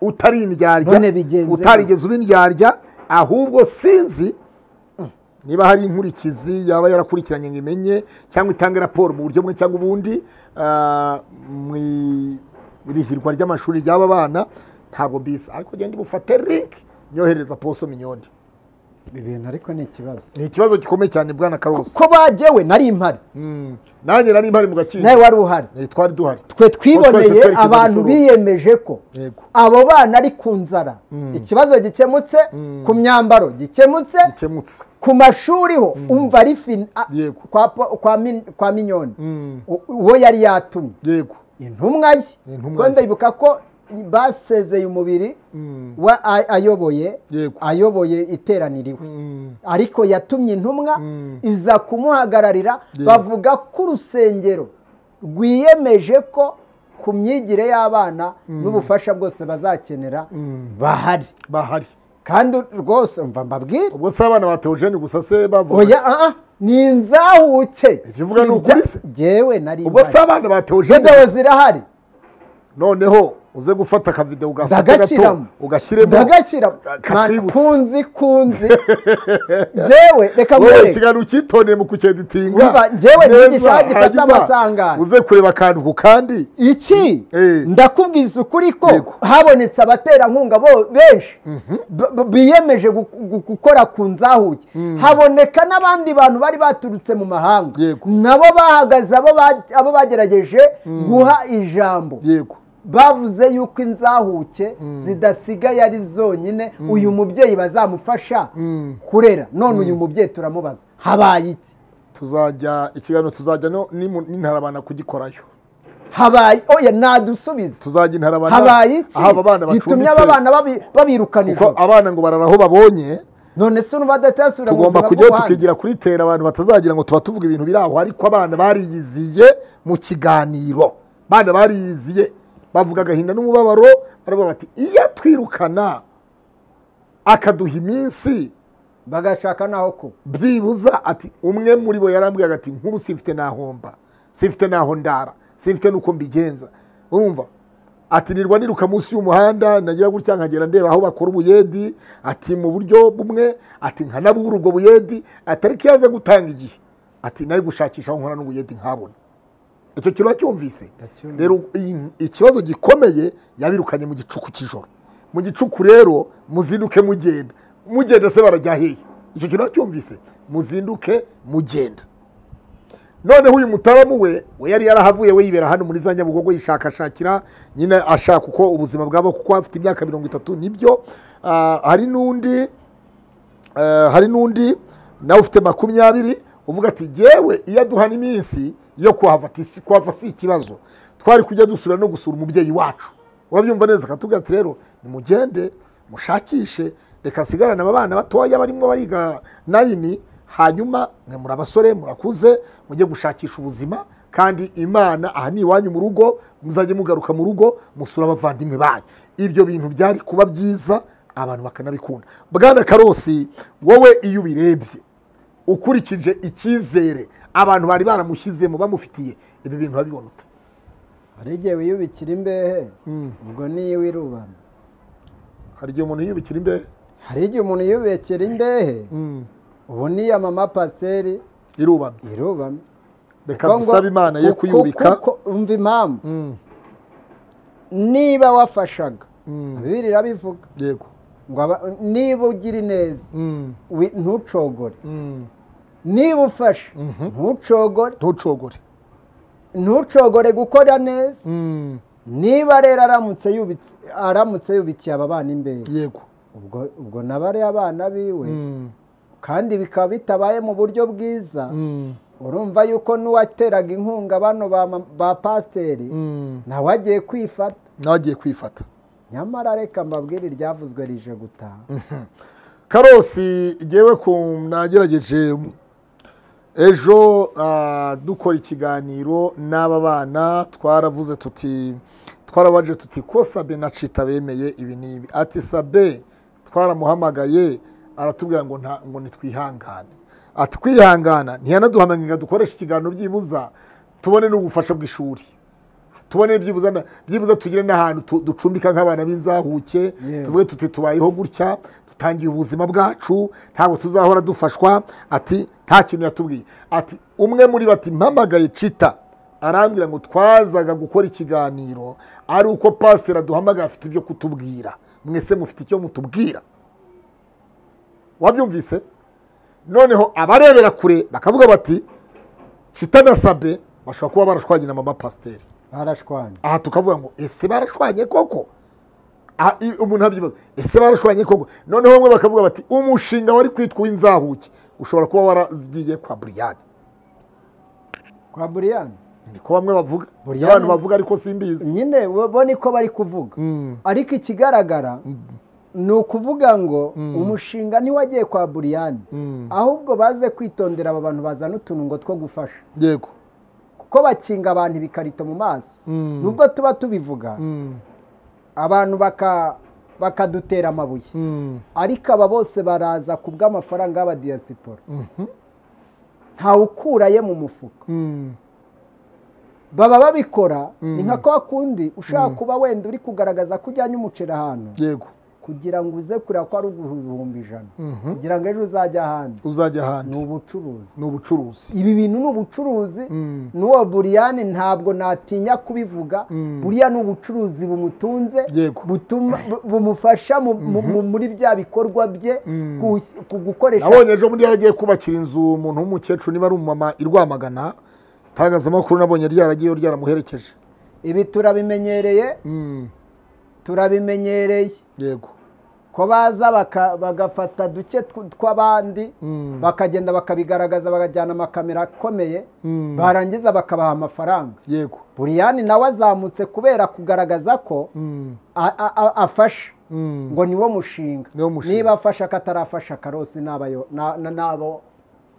utari indyarya None bigenze utarigeze uba indyarya ahubwo sinzi niba hari inkurikizi yaba yarakurikiranye ngo imenye cyangwa itange raporo mu buryo bumwe cyangwa ubundi ah, mu irihirwa ry'amashuri ry'aba bana ntabwo bisa ariko genda ubufate link nyoherereza poso minyoni ibi bintu ariko ni ikibazo ni ikibazo gikomeye cyane bwana karose ko bagewe nari impari Mm. nanjye nari mpari mu gakindo nawe wari uhari Eh, twari duhari twe Twese twiboneye twerekeza abantu Rusororo. biyemeje ko Yego. abo bana ari ku nzara ikibazo gikemutse ku myambaro gikemutse gikemutse ku mashuri ho umva ari fin a- Yego. kwa po- kwa min- kwa minyoni Mm. U- uwo yari yatumye yego intumwa ye Intumwa ko ye. ndayibuka ko basezeye umubiri Mm. wa a- ayoboye Yego. ayoboye iteraniriwe Mm. ariko yatumye intumwa Mm. iza kumuhagararira Yego. bavuga ko urusengero rwiyemeje ko ku myigire y'abana n'ubufasha bwose bazakenera bahari bahari kandi rwose mva mbabwire ubwo se abana ba teogene gusa se bavuga oya aha ni inzahuke Ibyo uvuga ni ukuri se? ngewe nari ubwo se mpari. abana ba teogene videwo zirahari noneho uze gufata akavidewo ugafata gato ndagashyiramo ugashyiremo ndagashyiramo katwibutse. kunzi kunzi ngewe reka wowe mwereke ikiganiro ucyitoneye mu kucyeditinga Umva, njyewe ni Neza, igishaha gifata hanyuma amasangano. uze kureba akantu ku kandi iki Eh. ndakubwiza ukuri ko Yego. habonetse abaterankunga bo- benshi b- b- biyemeje gu- gu- gukora ku nzahuke haboneka n'abandi bantu bari baturutse mu mahanga Yego. nabo bahagaze abo ba- abo bagerageje guha ijambo yego bavuze yuko inzahuke zidasigaye ari zonyine uyu mubyeyi bazamufasha kurera none uyu mubyeyi turamubaza habaye iki tuzajya ikiganiro tuzajya no- n'imu- n'intarabana kugikorayo habaye oya nadusubize tuzajya intarabana habaye iki aho aba bana gitumye bacumbitse aba bana babi- babirukana kuko ijoro abana ngo barara aho babonye none se ubu badatasubira mu tugomba buzima kujyayo bw'ubuhanga? tukigira kuri tera abantu batazagira ngo tuba tuvuga ibintu biri aho ariko abana bariyiziye mu kiganiro abana bariyiziye bavuga agahinda n'umubabaro baravuga bati iyo atwirukana akaduha iminsi bagashaka naho kuba byibuza ati umwe muri bo yarambwiraga ati nk'ubu simfite nahomba simfite naho ndara simfite n'uko mbigenza urumva ati nirwa niruka munsi y'umuhanda nagira gutya nkagera ndeba aho bakora ubuyedi ati mu buryo bumwe ati nkanabura ubwo buyedi ati ariko iyo aza gutanga igihe ati nari gushakisha aho nkora n'ubuyedi nkabona icyo kintu wacyumvise rero i- ikibazo gikomeye yabirukanye mu gicuku cy'ijoro mu gicuku rero muzinduke mugenda mugenda se barajya hehe icyo kintu wacyumvise muzinduke mugenda noneho uyu mutabamu we we yari yarahavuye we yibera hano muri za nyabugogo yishakashakira nyine ashaka uko ubuzima bwabo kuko afite imyaka mirongo itatu nibyo Ah, hari n'undi Eh, hari n'undi nawe ufite makumyabiri uvuga ati yewe iyo aduhana iminsi yo kuhava ati si kuhava si ikibazo twari kujya dusura no gusura umubyeyi wacu urabyumva neza akatubwira ati rero nimugende mushakishe reka asigarane aba bana batoya barimo bariga nayini hanyuma mwe muri abasore murakuze mujye gushakisha ubuzima kandi imana aha ni iwanyu mu rugo muzajye mugaruka mu rugo musura abavandimwe banyu ibyo bintu byari kuba byiza abantu bakanabikunda bwana karosi wowe iyo ubirebye ukurikije icyizere abantu bari baramushyizemo bamufitiye ibi bintu urabibona ute hari igihe wiyubikira imbehe ubwo niyo wirubana hari igihe umuntu yiyubikira imbehe hari igihe umuntu yiyubikira imbehe ubu niya mama pasiteri irubamye irubamye reka Kuko ngo- dusabe imana ye kuko- kuyubika kuko umva impamvu niba wafashaga bibiri irabivuga yego ngo aba- niba ugira ineza wi- ntucogore Mm. niba ufashe ntucogore ntucogore ntucogore gukora neza Mm. niba rero aramutse yubitse aramutse yubikiye aba bana imbere yego ubwo ubwo nabare abana biwe Mm. kandi bikaba bitabaye mu buryo bwiza Mm. urumva yuko n'uwateraga inkunga bano ba ma- ba pasiteri Mm. nawe agiye kwifata nawe agiye kwifata nyamara reka mbabwire iryavuzwe rije gutaha karosi ngewe ku nagerageje ejo ah, dukora ikiganiro n'aba bana twaravuze tuti twarabaje tuti ko sabe na cita bemeye ibi n'ibi ati sabe twaramuhamagaye aratubwira ngo nta ngo nitwihangane ati kwihangana ntiyanaduhamagaye ngo dukoreshe ikiganiro byibuza tubone n'ubufasha bw'ishuri tubone byibuza na- byibuza tugire n'ahantu tu- ducumbika nk'abana b'inzahuke Yewe. tuvuge tuti tubayeho gutya dutangiye ubuzima bwacu ntabwo tuzahora dufashwa ati nta kintu yatubwiye ati umwe muri bati mpamagaye cita arambwira ngo twazaga gukora ikiganiro ari uko pasiteri aduhamagaye afite ibyo kutubwira mwese mufite icyo mutubwira wabyumvise noneho abarebera kure bakavuga bati kitanasabe bashobora kuba barashwanye na mama pasiteri barashwanya aha tukavuga ngo ese barashwanye koko Ah, i- umuntu abyibaza ese barashwanye koko noneho bamwe bakavuga bati umushinga wari kwitwa uw'inzahuke ushobora kuba waragiye kwa buriyani kwa buriyani niko bamwe bavuga Buriyani- abantu bavuga ariko simbizi nyine bo bo niko bari kuvuga ariko ikigaragara ni ukuvuga ngo umushinga ntiwagiye kwa buriyani ahubwo baze kwitondera aba bantu bazana utuntu ngo two gufasha yego kuko bakinga abantu ibikarito mu maso nubwo tuba tubivuga abantu baka- bakadutera amabuye ariko aba bose baraza ku bw'amafaranga y'abadiyasipora ntawukuraye mu mufuka baba babikora ni nka kwa kundi ushaka kuba wenda uri kugaragaza ko ujyanye umuceri ahantu yego kugira ngo uze kureba ko ari ibihumbi ijana kugira ngo ejo uzajye ahandi uzajya ni ahandi ubucuruzi ni ubucuruzi ibi bintu ni ubucuruzi n'uwo buriyani ntabwo natinya kubivuga buriya ni ubucuruzi bumutunze Yego. butuma bu- bumufasha mu- mu- mu- muri bya bikorwa bye ku- ku gukoresha nabonye ejo bundi yaragiye kubakira inzu umuntu w'umukecuru niba ari umumama i rwamagana itangazamakuru nabonye ryaragiyeyo ryaramuherekeje ibi turabimenyereye turabimenyereye yego ko baza baka- bagafata duke tw- tw'abandi bakagenda bakabigaragaza bakajyana amakamera akomeye barangiza bakabaha amafaranga yego buriyani nawe azamutse kubera kugaragaza ko a- a- a- afasha ngo niwo mushinga Niwo mushinga. niba afasha akatarafasha karosi n'abayo- na- na- n'abo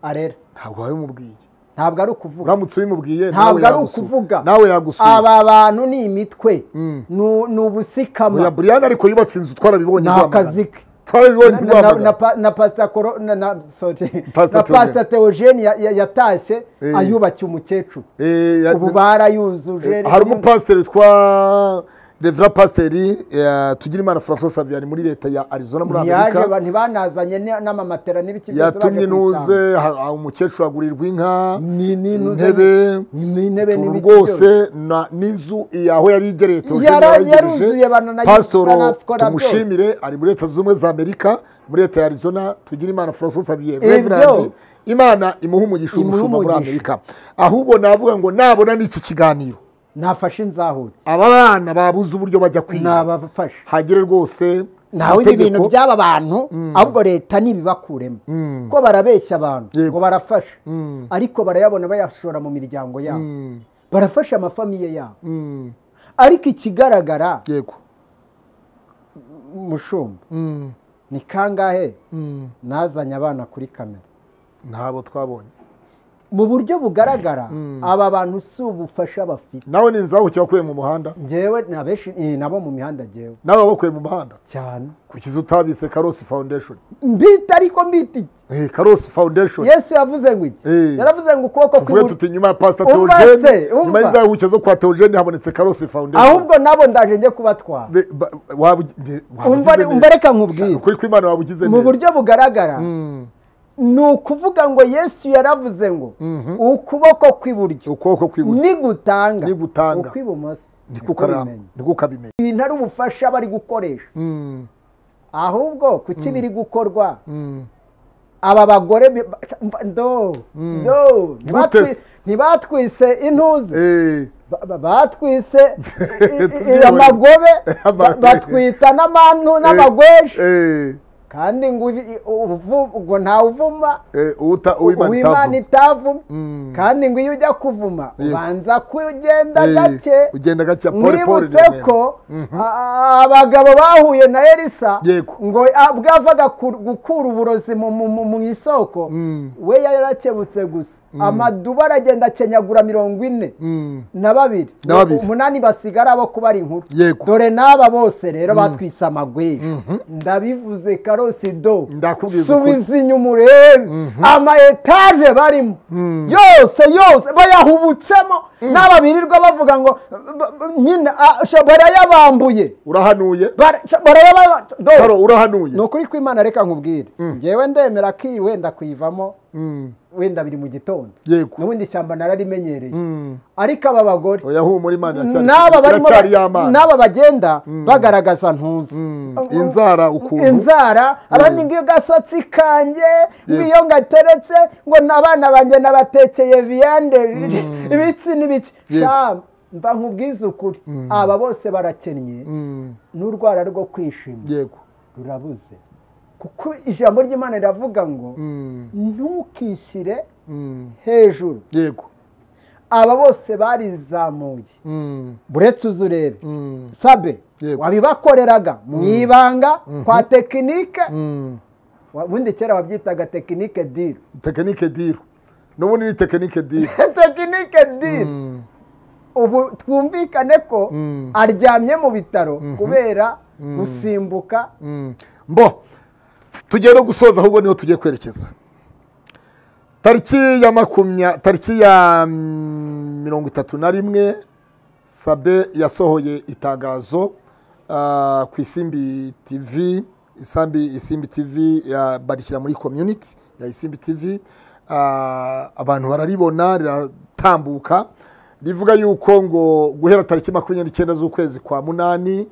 arera ntabwo wabimubwiye ntabwo ari ukuvuga uramutse ubimubwiye nawe ntabwo ari yagusura. ukuvuga nawe yagusura aba bantu ni imitwe ni- ni ubusikama oya buriyani ariko yubatse inzu twarabibonye Ni i Rwamagana. akazi ke. twarabibonye i na, na, na, rwamagana pa- na pasita Koro- na, na, sorry, Pastor na pasita teogene ya- ya- yatashye Eh. ayubakiye umukecuru Eh, ya- ubu barayujuje hari umupasiteri witwa revera pasiteri eh, tugirimana francois saviyani muri leta ya arizona muri ntiyaje ba- amerika ntibanazanye ni- n'amamatera n'ibiki byose yatumye baje kubitanga. intuze ha- ha- umukecuru agurirwa inka Ni- ni intuze, intebe ni- ni intebe utuntu n'ibiki rwose na- n'inzu eh, aho yari igereye Theogene Yara- yarayigereje. yaruzuye abantu na- pasitoro banakora tumushimire ari muri leta zunze ubumwe za amerika muri leta ya arizona tugirimana francois saviyani Ibyo. Reverend, imana imuhe umugisha Imuhe umushumba muri umugisha. amerika ahubwo navuga ngo nabona n'iki kiganiro nafashe inzahuke aba bana babuze uburyo bajya kwiga nabafasha hagere rwose si ntawe ibi itegeko. bintu by'aba bantu ahubwo leta nibibakuremo ko barabeshya abantu Yego. ngo barafasha ariko barayabona bayashora mu miryango yabo barafasha amafamiye yabo ariko ikigaragara yego umushumba ni kangahe nazanye abana kuri kamera ntabo twabonye mu buryo bugaragara aba bantu si ubufasha bafite nawe ni inzahuke wakuye mu muhanda ngewe na benshi eh, nabo mu mihanda ngewe nawe wabakuye mu muhanda cyane kukiza utabise karosi foundation mbita ariko mbita iki Eh, karosi foundation yesu yavuze ngo iki Eh. yaravuze ngo ukuboko tuvuge tuti kw'iburyo nyuma ya pasita Umva se, teogene nyuma umva. y'inzahuke zo kwa teogene habonetse karosi foundation ahubwo nabo ndaje njye kubatwara Be- ba- wabu- de- wabugize Umva- neza. umva reka nkubwire. ukuri kw'imana wabugize mu neza buryo bugaragara ni ukuvuga ngo yesu yaravuze ngo ukuboko kw'iburyo ukuboko kw'iburyo nigutanga Nigutanga. ukw'ibumoso niko niko ukara- bimenya. niko ukabimenya ibintu ari ubufasha bari gukoresha ahubwo kuki biri gukorwa aba bagore bi- ba- ndo ndo Gutese. ntibatwi- ntibatwise intuze Eh, ba- ba- batwise i- i- i- Tubyibone. amagobe ba- Amagobe. batwita n'amantu n'amagweshi eh, kandi ngo uvi- uvu- ngo ntawuvuma eh, uta- uw'Imana uwimana itavuga. itavuma kandi ngo iyo ujya kuvuma Yego. ubanza kugenda Eh, gake ugenda gake, pole, pole, mwibutse remera. ko a- abagabo bahuye na elisa Yego. ngo a- ubwo yavaga ku- gukura uburozi mu- mu mu- mu isoko we yarakebutse gusa amaduba aragenda akenyagura mirongo ine na babiri Na babiri. umunani basigara bo kuba ari inkuru Yego. dore n'aba bose rero batwise amagweja ndabivuze karosi do Ndakubwiza ukuri. subiza inyuma urebe ama etaje barimo yose yose bayahubutsemo n'aba birirwa bavuga ngo b- b- nyine ah, sha- barayabambuye urahanuye Bara- sha- barayaba- do. Karo, urahanuye ni ukuri kw'imana reka nkubwire ngewe ndemera ko iyi wenda kuyivamo wenda biri mu gitondo Yego. ubundi ishyamba nararimenyereye ariko aba bagore oya humura imana iracyari- n'aba barimo iracyari y'amazi n'aba bagenda bagaragaza ntuzi inzara ukuntu. inzara araninga agasatsi kanjye iyo gateretse ngo n'abana banjye nabatekeye viyande ibiki n'ibiki Yego. Sha, mba nkubwize ukuri aba bose barakennye Mm, n'urwara rwo kwishima yego rurabuze kuko ijambo ry'imana riravuga ngo Mm, ntukishyire mm, hejuru yego aba bose barizamuye Mm, buretse uzu urebe mm, sabe Yego. wabibakoreraga mu ibanga kwa tekinike mm. Wa- ubundi kera wabyitaga tekinike diri tekinike diru n'ubundi ni tekinike diru tekinike diri ubu twumvikane ko Mm. aryamye mu bitaro kubera gusimbuka Mm. mbo tugiye no gusoza ahubwo niho tugiye kwerekeza tariki ya makumya tariki ya mm, mirongo itatu na rimwe sabe yasohoye itangazo ah, ku isimbi tv isambi isimbi tv ya- barikira muri community ya isimbi tv Ah, abantu bararibona riratambuka rivuga yuko ngo guhera tariki makumyabiri n'icyenda z'ukwezi kwa munani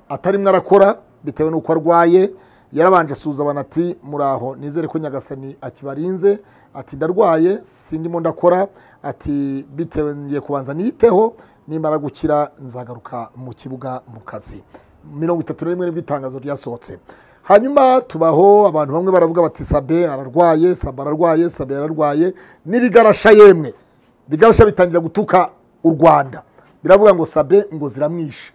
atarimwe arakora bitewe n'uko arwaye yarabanje asuhuza abantu ati muraho nizere ko nyagasani akibarinze ati ndarwaye sindimo ndakora ati bitewe ngiye kubanza niyiteho nimara gukira nzagaruka mu kibuga mu kazi mirongo itatu na rimwe nibwo itangazo ryasohotse hanyuma tubaho abantu bamwe baravuga bati sabe ararwaye sabe ararwaye sabe ararwaye n'ibigarasha yemwe ibigarasha bitangira gutuka u rwanda biravuga ngo sabe ngo ziramwishe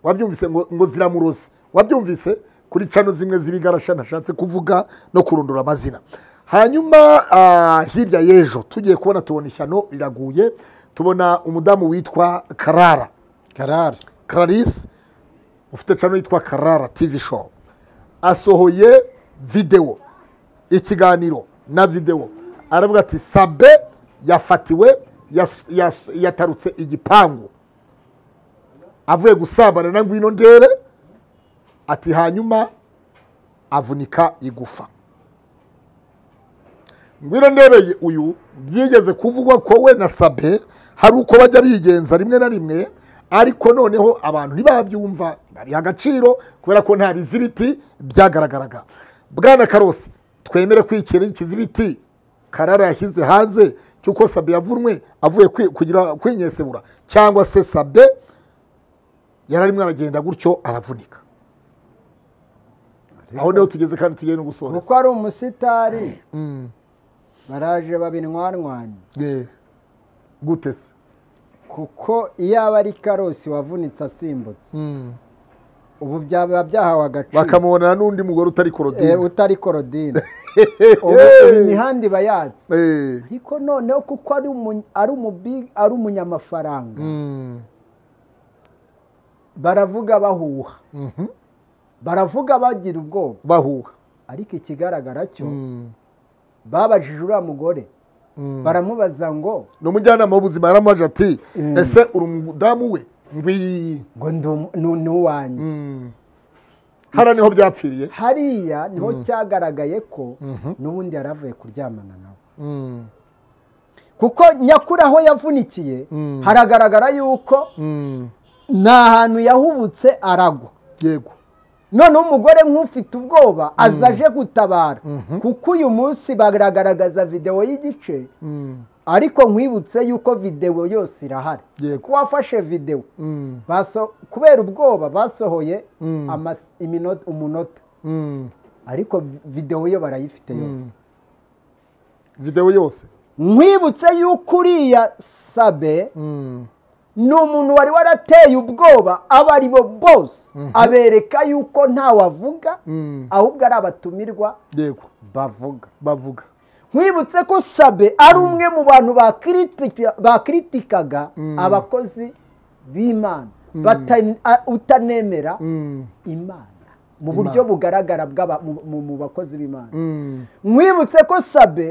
wabyumvise ngo, ngo ziramuroze wabyumvise kuri cano zimwe z'ibigarasha ntashatse kuvuga no kurondora amazina hanyuma ah, hirya y'ejo tugiye kubona tubona ishyano riraguye tubona umudamu witwa karara karara clarisse ufite cano yitwa karara tv show asohoye videwo ikiganiro na videwo aravuga ati sabe yafatiwe yas- yas- yatarutse igipangu avuye gusambana na ngwino ndebe ati hanyuma avunika igufa ngwino ndebeye uyu byigeze kuvugwa ko we na sabe hari uko bajya bigenza rimwe na rimwe ariko noneho abantu ntibabyumva bariha agaciro kubera ko nta bizibiti byagaragaraga bwana karosi twemere ko iki ari ikizibiti karara yashyize hanze cy'uko sabe yavunwe avuye kwi- kugira kwinyesebura cyangwa se sabe yari arimo aragenda gutyo aravunika aho niho tugeze kandi tugiye no gusoreza kuko ari umusitari Mm. baraje babinywanywanya Yeah. gute se kuko iyo aba ari karosi wavunitse asimbutse ubu byaba byahawe agaciro bakamubonana n'undi mugore utari Eh, korodine utari korodine ubu ubu imihanda iba yatse Eh. ariko noneho kuko ari umu- ari umubi- ari umunyamafaranga Mm. baravuga bahuha baravuga bagira ubwoba bahuha ariko ikigaragara cyo Mm. babajije uriya mugore Mm. baramubaza ngo ni umujyanama w'ubuzima yaramwaje ati Mm. ese uri umudamu we ngwiyi ngo ndi umu- ni ni uwanjye hano niho byapfiriye hariya niho cyagaragaye ko n'ubundi yari avuye kuryamana nawe kuko nyakuri aho yavunikiye haragaragara yuko ni ahantu yahubutse aragwa yego noneho umugore nk'ufite ubwoba aza aje gutabara kuko uyu munsi baragaragaza videwo y'igice ariko nkwibutse yuko videwo yose irahari Yego. ko wafashe videwo Baso- kubera ubwoba basohoye amas- iminota- umunota ariko vi- videwo yo barayifite yose videwo yose nkwibutse yuko uriya sabe ni umuntu wari warateye ubwoba abo ari bo bose abereka yuko ntawe avuga ahubwo ari abatumirwa yego bavuga bavuga nkwibutse ko sabe ari umwe mu bantu bakiritika- bakiritikaga abakozi b'imana bata- a- utanemera imana mu buryo bugaragara bw'aba- mu- mu- mu bakozi b'imana nkwibutse ko sabe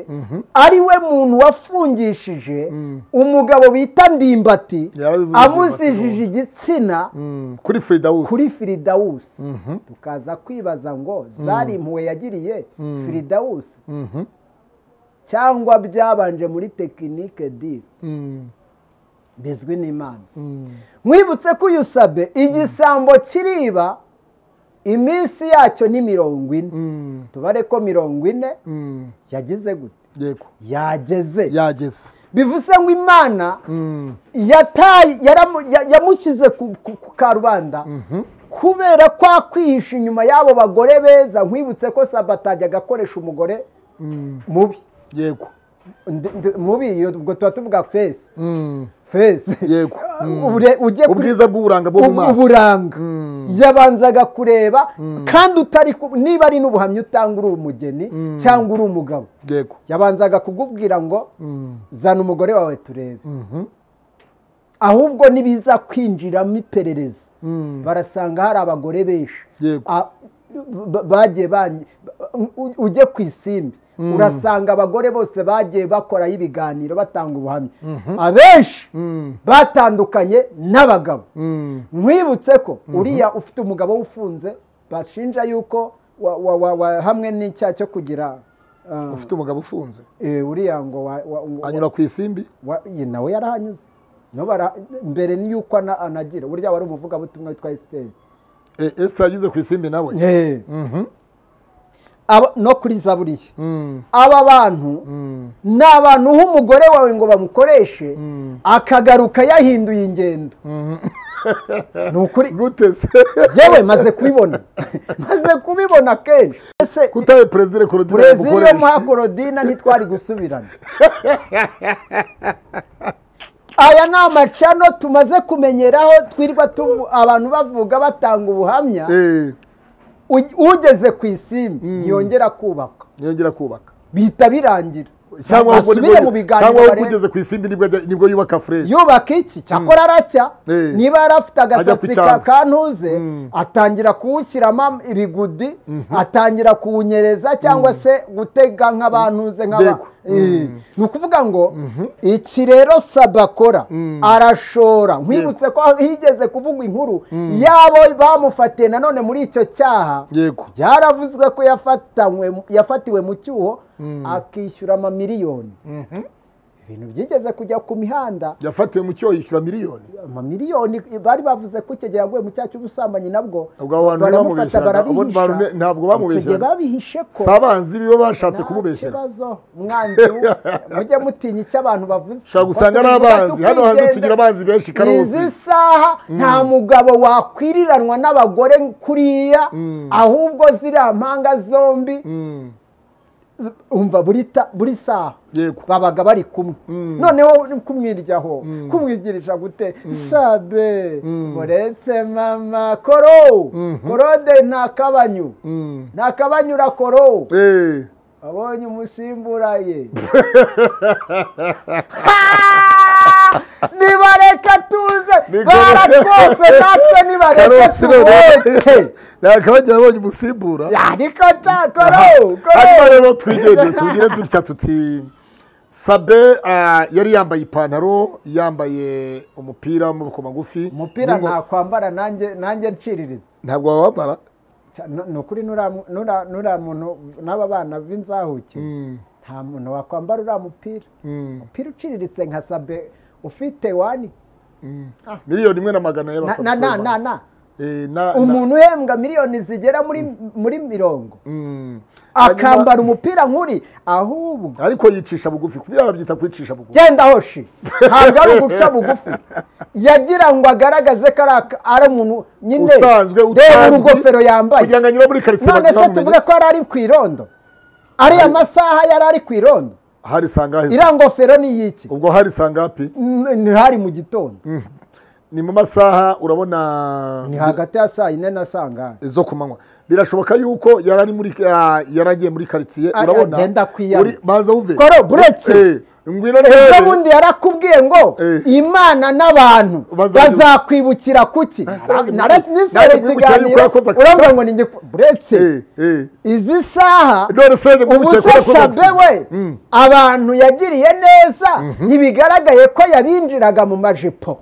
ari we muntu wafungishije umugabo bita ndimbati Yarabivuze amuzijije igitsina kuri firidawusi kuri firidawusi tukaza kwibaza ngo zari impuhwe yagiriye firidawusi cyangwa byabanje muri tekinike diri bizwi n'imana mwibutse ko uyu sabe igisambo kiriba iminsi yacyo ni mirongo ine tubare ko mirongo ine yagize gute yego yageze yageze bivuze ngo imana yataye yaramu- ya- yamushyize ku ku- ku karubanda kubera ko akwihisha inyuma y'abo bagore beza nkwibutse ko sabatajya agakoresha umugore mubi yego Ndi- ndi- mubi iyo- ubwo tuba tuvuga fesi Mm. fesi Yego. Ure- ujye kuri- ubwiza bw'uburanga bwo mu ubu- maso uburanga yabanzaga kureba kandi utari ku- niba ari n'ubuhamya utanga uri umugeni cyangwa uri umugabo yego yabanzaga kugubwira ngo zana umugore wawe turebe Mhm. ahubwo nibiza kwinjiramo iperereza barasanga hari abagore benshi Yego. A- ba- bagiye banye- u- u- ujye ku isimbi urasanga abagore bose bagiye bakoraho ibiganiro batanga ubuhamya abenshi batandukanye n'abagabo nkwibutse ko uriya ufite umugabo ufunze bashinja yuko wa- wa- wa- wa- hamwe n'icyaha cyo kugira ah, ufite umugabo ufunze Eh, uriya ngo wa- wa- ngo- anyura ku isimbi wa- ye nawe yarahanyuze No bara- mbere y'uko ana- anagira burya wari umuvugabutumwa witwa esiteri Eh, esita yageze ku isimbi nawe Aba- no kuri zaburiya Mm. aba bantu ni abantu uha umugore wawe ngo bamukoreshe akagaruka yahinduye ingendo ni ukuri gute se yewe maze kubibona maze kubibona kenshi ese kutaye perezida korodina burezi yo yamukoresha. muha korodina ntitwari gusubirana aya ni amacano tumaze kumenyeraho twirirwa tuvu- abantu bavuga batanga ubuhamya Eh, U- ugeze ku isimbi ntiyongera kubakwa ntiyongera kubaka bihita birangira cyangwa ahubwo basubire mu nibwo- cyangwa biganiro ahubwo barebe. ugeze ku isimbi nibwo ajya- nibwo yubaka fureshi yubaka iki cyakora aracya Eh. niba yarafite ku agasatsi ka cyambu. kantuze atangira kuwushyiramo ibigudi atangira kuwunyereza cyangwa se gutega nk'abantuze nk'aba Dego. Eh. ni ukuvuga ngo iki rero saba akora arashora nkwibutse ko higeze kuvugwa inkuru yabo bamufatiye nanone muri icyo cyaha yego byaravuzwe ko yafatanywe- yafatiwe mu cyuho akishyura amamiliyoni ibintu byigeze kujya ku mihanda yafatiwe mu cyoho yishyura miliyoni amamiliyoni bari bavuze ko icyo gihe yaguye mu cyaha cy'ubusambanyi nabwo Ubwo abo bantu baramufata ntibamubeshyeraga. Abo bantu barabihisha ne- ntabwo Icyo gihe bamubeshyeraga. babihishe ko si abanzi biba bashatse nta kumubeshyera kibazo mwanzi w- mujye mutinya icyo abantu bavuze Ushobora gusanga ari abanzi. Hano hanze tugira abanzi benshi, Karusi. izi saha nta mugabo wakwiriranwa n'abagore kuriya ahubwo ziriya mpanga zombi Mm. umva buri ta- buri saha yego babaga bari kumwe noneho ni kumwiryaho kumwigirisha gute sabe ngo uretse mama koro korode nta kabanyu Mm. nta kabanyu urakoro Eh, abonye umusimbura ye nibareka tuze Ni bara gore. twose natwe nibareka Karusi rero tuboke nakabajya abonye umusimbura ariko ta koro hanyuma koro rero twigende tugire dutya tuti sabe ah, yari yambaye ipantaro yambaye umupira w'amaboko magufi umupira N'ingo- ntakwambara nanjye nanjye nciriritse ntabwo wawambara Cya- nu- ni ukuri nuriya mu- nuriya- nuriya muntu n'aba bana b'inzahuke nta muntu wakwambara uriya mupira umupira uciriritse nka sabe ufite wani miliyoni imwe na magana Na- na- na- na- na. y'abasabumuntu umuntu uhembwa miliyoni zigera muri muri mirongo akambara umupira nk'uri ahubwo ariko yicisha bugufi kubera babyita kwicisha bugufi genda hoshi ntabwo ari uguca bugufi yagira ngo agaragaze ko ari aka- ari umuntu nyine usanzwe reba utazwi, urugofero yambaye kugira ngo anyure muri karitsiye none se tuvuge ko batamumenya yari ari ku irondo ariya masaha yari ari ku irondo hari sanga heza iriya ngofero ni iyiki ubwo hari sanga hapi N- ntihari mu gitondo ni mu masaha urabona ni hagati ya saa yine na saa ngani zo ku manywa birashoboka yuko yari ari muri ah, yari agiye muri karitsiye Ah, urabona agenda kwiyama. uri- baza uve Koro, buretse. Eh, ngwino ejo rero bundi yarakubwiye ngo Eh. imana n'abantu Bazajya- bazakwibukira kuki Bazajya- Nara- nisore Nanjye kwibukira ikiganiro yuko yakoze accident. urambwira ngo ni njye ku- buretse Eh, eh. izi saha none se njye ubu kwibukira se ko yakoze sabe we accident. Mm. abantu yagiriye neza ntibigaragaye ko yabinjiraga mu majipo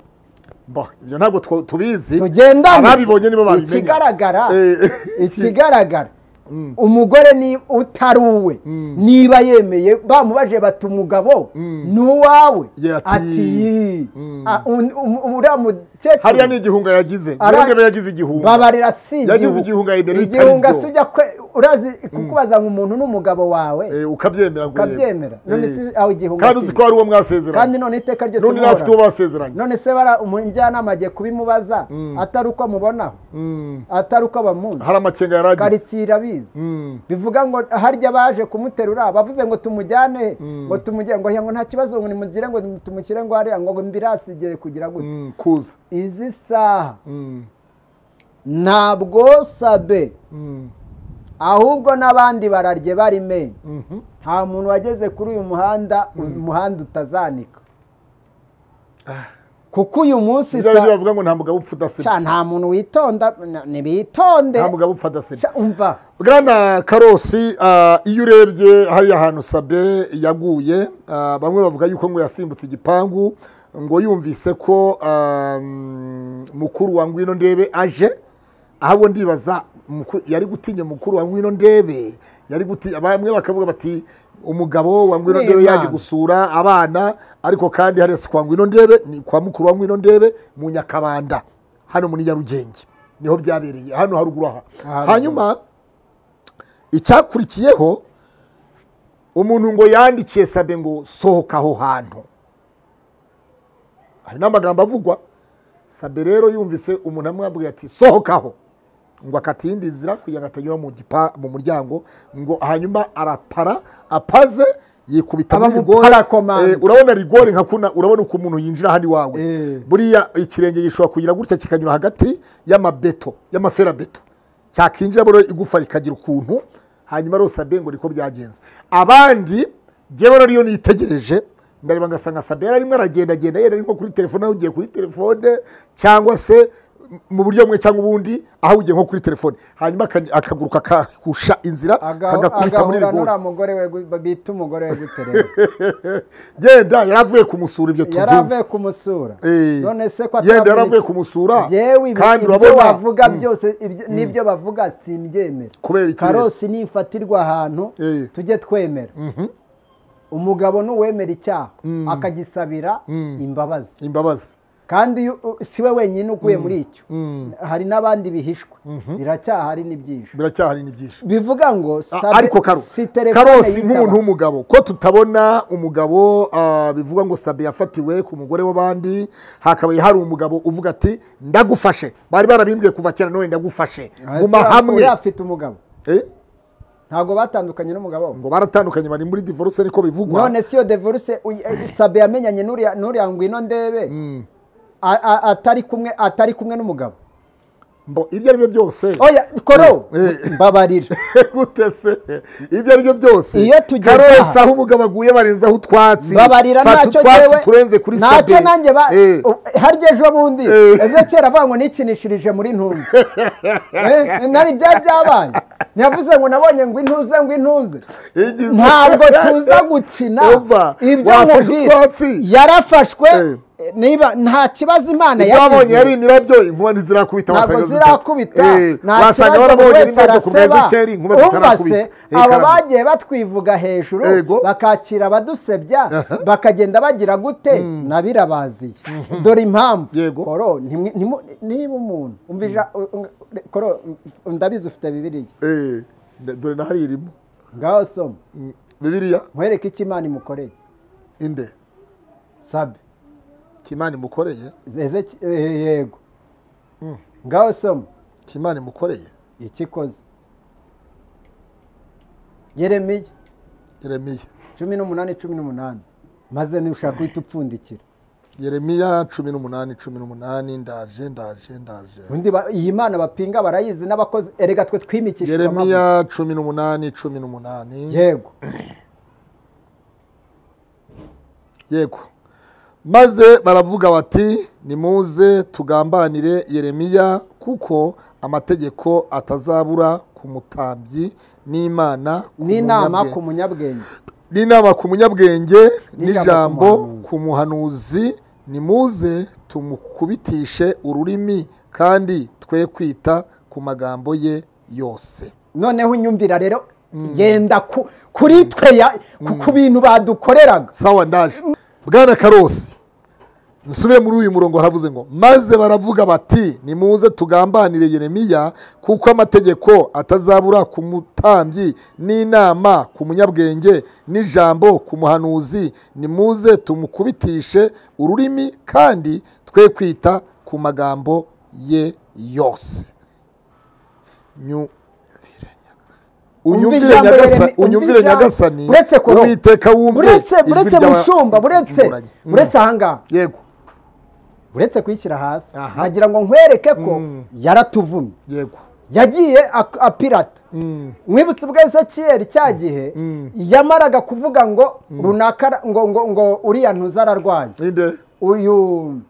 Bah, ibyo ntabwo two- tubizi tugendane ababibonye nibo babimenya ikigaragara Eh, ikigaragara umugore ni utari uwe niba yemeye bamubaje bati umugabo ni uwawe Yeah, ati- ati Mm. "Ah, un- um- uriya hariya mukecuru ni igihunga yagize Ara- ndebe yagize igihunga babarira si Yagize igihunga yemera bitari igihunga byo. si ujya kwe urazi kukubaza ngo umuntu n'umugabo wawe Eh, ukabyemera ngo yego. ukabyemera none Eh. si aho igihunga kandi uzi kiri. ko hari uwo mwasezeranye kandi none iteka ryose n'undi nawe afite uwo muhorana. basezeranye none se bara umujyanama agiye kubimubaza atari uko amubonaho Mm. atari uko bamuzi hari amakenga yari agize karitsiye irabizi Mm. bivuga ngo harya baje kumuterura bavuze ngo tumujyane ngo tumujyane ngo ngo nta kibazo ngo nimugire ngo tumushyire ngo hariya ngo mbirasigiye kugira gutya Mm, kuza izi saha Mm. ntabwo sabe Mm. ahubwo n'abandi bararye bari menye Mhm. nta muntu wageze kuri uyu muhanda umuhanda utazanika kuko uyu munsi Bizaba byo sa bavuga ngo nta mugabo Ca, upfa udasebya nta muntu witonda na- nibitonde nta mugabo upfa adasebya Ca, umva bwana karosi ah, iyo urebye hariya hantu sabe yaguye ah, bamwe bavuga yuko ngo yasimbutse igipangu ngo yumvise ko ah, mm, mukuru wa ngwino ndebe aje ahubwo ndibaza muku- yari gutinya mukuru wa ngwino ndebe yari guti bamwe bakavuga bati umugabo wa ngwino Ni ndebe yaje Imana. gusura abana ariko kandi hariya si kwa ngwino ndebe ni kwa mukuru wa ngwino ndebe mu nyakabanda hano muri nyarugenge niho byabereye hano haruguru aha Aha hanyuma icyakurikiyeho umuntu ngo yandikiye sabe ngo sohoka aho hantu hari n'amagambo avugwa sabe rero yumvise umuntu amwabwiye ati sohokaho ngo akata iyindi nzira kugira ngo atanyura mu gipa mu muryango ngo hanyuma arapara apaze yikubita muri rigore Abamuparakomanda. Eh, urabona rigore nka kuna urabona uko umuntu yinjira hano iwawe Eh. buriya ikirenge gishobora kugira gutya kikanyura hagati y'amabeto y'amaferabeto cyakinjiramo rero igufa rikagira ukuntu hanyuma rero sabe ngo niko byagenze abandi njyewe rero iyo nitegereje ndareba ngasanga sabe yari arimo aragendagenda yera nko kuri telefone aho ugiye kuri telefone cyangwa se mu buryo bumwe cyangwa ubundi aho ugiye nko kuri telefone hanyuma aka- akaguruka kakusha inzira kagakubita muri agahura rigori n'uriya mugore we gu- bita umugore we guterera yenda yari avuye kumusura ibyo yari tubyumva avuye kumusura Eh, none se ko yenda yari ataravuga avuye iki? kumusura Yewe ibi- kandi ibyo urabona bavuga byose ibyo- n'ibyo bavuga simbyemera kubera ikirere. karosi nifatirwa ahantu Eh. tujye twemera umugabo n'uwemera icyaha akagisabira imbabazi imbabazi kandi iyo- u- si we wenyine uguye muri icyo hari n'abandi bihishwe biracyahari n'ibyishwe biracyahari n'ibyishimo bivuga ngo A- sabe- ariko karo si telefone karosi yitaba. nk'umuntu w'umugabo ko tutabona umugabo ah, bivugwa ngo sabe yafatiwe ku mugore w'abandi hakabaye hari umugabo uvuga ati ndagufashe bari barabimbwiye kuva kera none ndagufashe Ah, mu se mahamwe uriya afite umugabo Eh, ntabwo batandukanye n'umugabo we ngo baratandukanye bari muri divorce niko bivugwa none si iyo devoruse uy- eh, sabe yamenyanye n'uriya n'uriya ngwino ndebe a- a- atari kumwe atari kumwe n'umugabo Mbo, ibyo ari byo byose oya koro Eh. mbabarira gute se ibyo ari byo byose Iyo tugeze karosi aha- aho umugabo aguye barenzaho utwatsi mbabarira Fata ntacyo utwatsi jyewe turenze kuri sabe ntacyo nanjye ba Eh. u- harya ejo bundi Eh. ezekera avuga ngo nikinishirije muri ntunze Eh, nari bya byabaye ntiyavuze ngo nabonye ngo intuze ngo intuze Igize- ntabwo tuza gukina Umva, wafashe utwatsi. yarafashwe Eh. niba nta kibazo imana babonye ari yagize imirabyo inkuba ntizirakubita ntabwo wasanga zita- zirakubita Eh, nta wasanga kibazo buri barabonye wese imirabyo ku meza araseba icyera inkuba umva zitarakubita se Eh, abo karame. bagiye batwivuga hejuru Yego. bakakira abadusebya bakagenda bagira gute nabirabaziye dore impamvu Yego. koro ntimwe- ntimu- niba umuntu umvija koro ndabizi ufite bibiriya Eh, nda- dore na hariya irimo ngaho soma Mm, bibiliya nkwereke icyo imana imukoreye inde sabe kimana imukoreye Ezeki- eh, yego ngaho soma kimana imukoreye iki ikoze yeremiya yeremiya cumi n'umunani cumi n'umunani maze ntushaka guhita upfundikira yeremiya cumi n'umunani cumi n'umunani ndaje ndaje ndaje undi ba- iyi mana bapinga barayizi n'abakozi erega twe twimikishije amavuta yeremiya cumi n'umunani cumi n'umunani yego yego maze baravuga bati nimuze tugambanire yeremiya kuko amategeko atazabura ku mutambyi n'imana ku n'inama munyabwenge." ku munyabwenge n'inama ku munyabwenge N'ijambo n'ijambo ku ku muhanuzi nimuze tumukubitishe ururimi kandi twe kwita ku magambo ye yose noneho unyumvira rero genda ku- kuri twe ya- ku ku bintu badukoreraga sawa ndaje bwana karosi nsubire muri uyu murongo haravuze ngo maze baravuga bati nimuze tugambanire yeremiya kuko amategeko atazabura ku mutambyi n'inama ku munyabwenge n'ijambo ku muhanuzi nimuze tumukubitishe ururimi kandi twe kwita ku magambo ye yose Nyu- Umva unyumvire ijambo nyagasani Yeremi- unyumvire umva ijambo- nyagasani uretse ko- uwiteka wumve uretse ijwi uretse ry'aba- mushumba uretse inguranye. Mm. uretse ahangaha yego uretse kuyishyira hasi Aha. nagira ngo nkwereke ko Mm. yaratuvumye yego yagiye ak- apirata Mm. mwibutse ubwa ezekiel cya gihe Mm. yamaraga kuvuga ngo runaka ra- ngo ngo ngo uriya ntuza ararwaye ninde uyu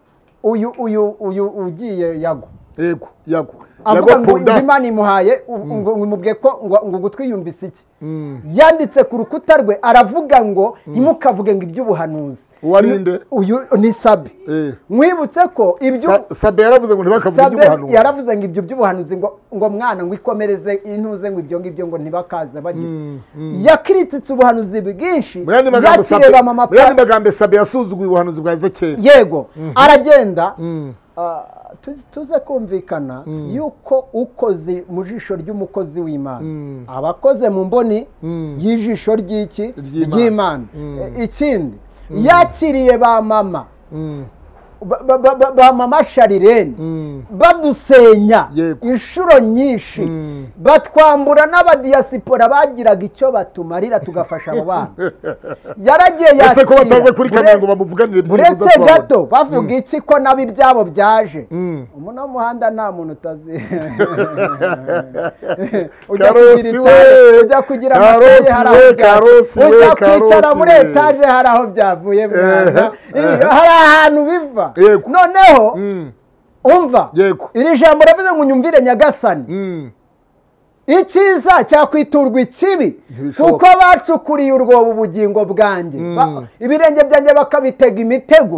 uyu uyu uyu ugiye yago yego yago avuga ngo ngo imana imuhaye u- ngo ngo imubwiye ko ngo ngo gutwiyumvise iki Mm. yanditse ku rukuta rwe aravuga ngo ntimukavuge ngo iby'ubuhanuzi Uwari nde? uyu ni sabi Eh. mwibutse ko ibyo sabe yaravuze ngo ntibakavuge Sabe iby'ubuhanuzi yaravuze ngo ibyo by'ubuhanuzi ngo ngo mwana ngo ikomereze intuze ngo ibyo ngibyo ngo ntibakaze bagira yakiritse ubuhanuzi bwinshi mu yandi magambo sabe yakireba mama mu yandi magambo sabe yasuzuguye ubuhanuzi bwa ezekiyeli yego aragenda ah, tu- tuze kumvikana yuko ukoze mu jisho ry'umukozi w'imana abakoze mu mboni y'ijisho ry'iki Ry'Imana. ry'imana Eh, ikindi yakiriye ba mama ba- ba- ba- ba- ba mama sharirene badusenya Yego. inshuro nyinshi batwambura n'abadiyasipora bagiraga icyo batumarira tugafasha abo bana yaragiye ese ko yakira. bataze kuri Bure- kamera ngo bamuvuganire byiza uretse twabona. gato bavuga iki ko nabo ibyabo byaje umuno w'umuhanda nta muntu utazi ujya kugira Karosi etaje we! ujya kugira Karosi amataye hari aho we, Karosi byavuye we, ujya kwicara Karosi muri we. etaje hari aho byavuye mwana Eh, eh. Iyo- hari ahantu biva Yego. noneho Mm. umva Yego. iri jambo ravuze ngo unyumvire nyagasani Mm. icyiza cyakwiturwa ikibi Ntibishoboka. kuko bacukuriye urwobo ubugingo bwanjye Ba- ibirenge byanjye bakabitega imitego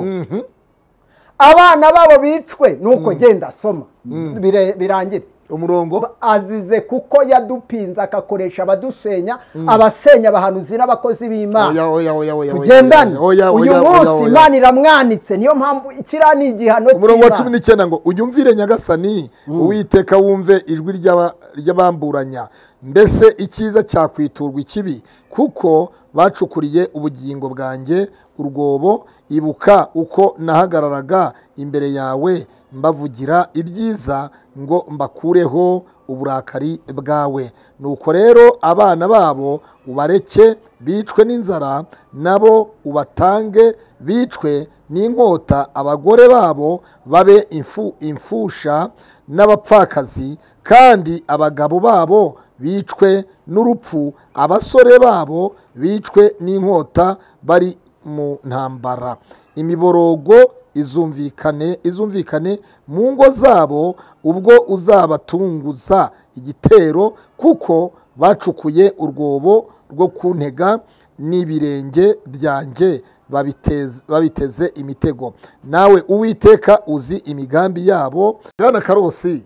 abana babo bicwe nuko genda asoma Bire- birangire umurongo azize kuko yadupinze akakoresha abadusenya abasenya abahanuzi n'abakozi Oya, b'imana oya, oya, oya, oya, tugendane oya, uyu oya, oya, munsi oya. imana iramwanitse niyo mpamvu ikiriya ni igihano umurongo wa cy'Imana. cumi n'icyenda ngo unyumvire nyagasani uwiteka wumve ijwi ry'aba- ry'abamburanya mbese icyiza cyakwiturwa ikibi kuko bacukuriye ubugingo bwanjye urwobo ibuka uko nahagararaga imbere yawe mbavugira ibyiza ngo mbakureho uburakari bwawe nuko rero abana babo ubareke bicwe n'inzara nabo ubatange bicwe n'inkota abagore babo babe imfu- imfusha n'abapfakazi kandi abagabo babo bicwe n'urupfu abasore babo bicwe n'inkota bari mu ntambara imiborogo izumvikane izumvikane mu ngo zabo ubwo uzabatunguza igitero kuko bacukuye urwobo rwo kuntega n'ibirenge byanjye babiteze- babiteze imitego nawe uwiteka uzi imigambi yabo bwana karosi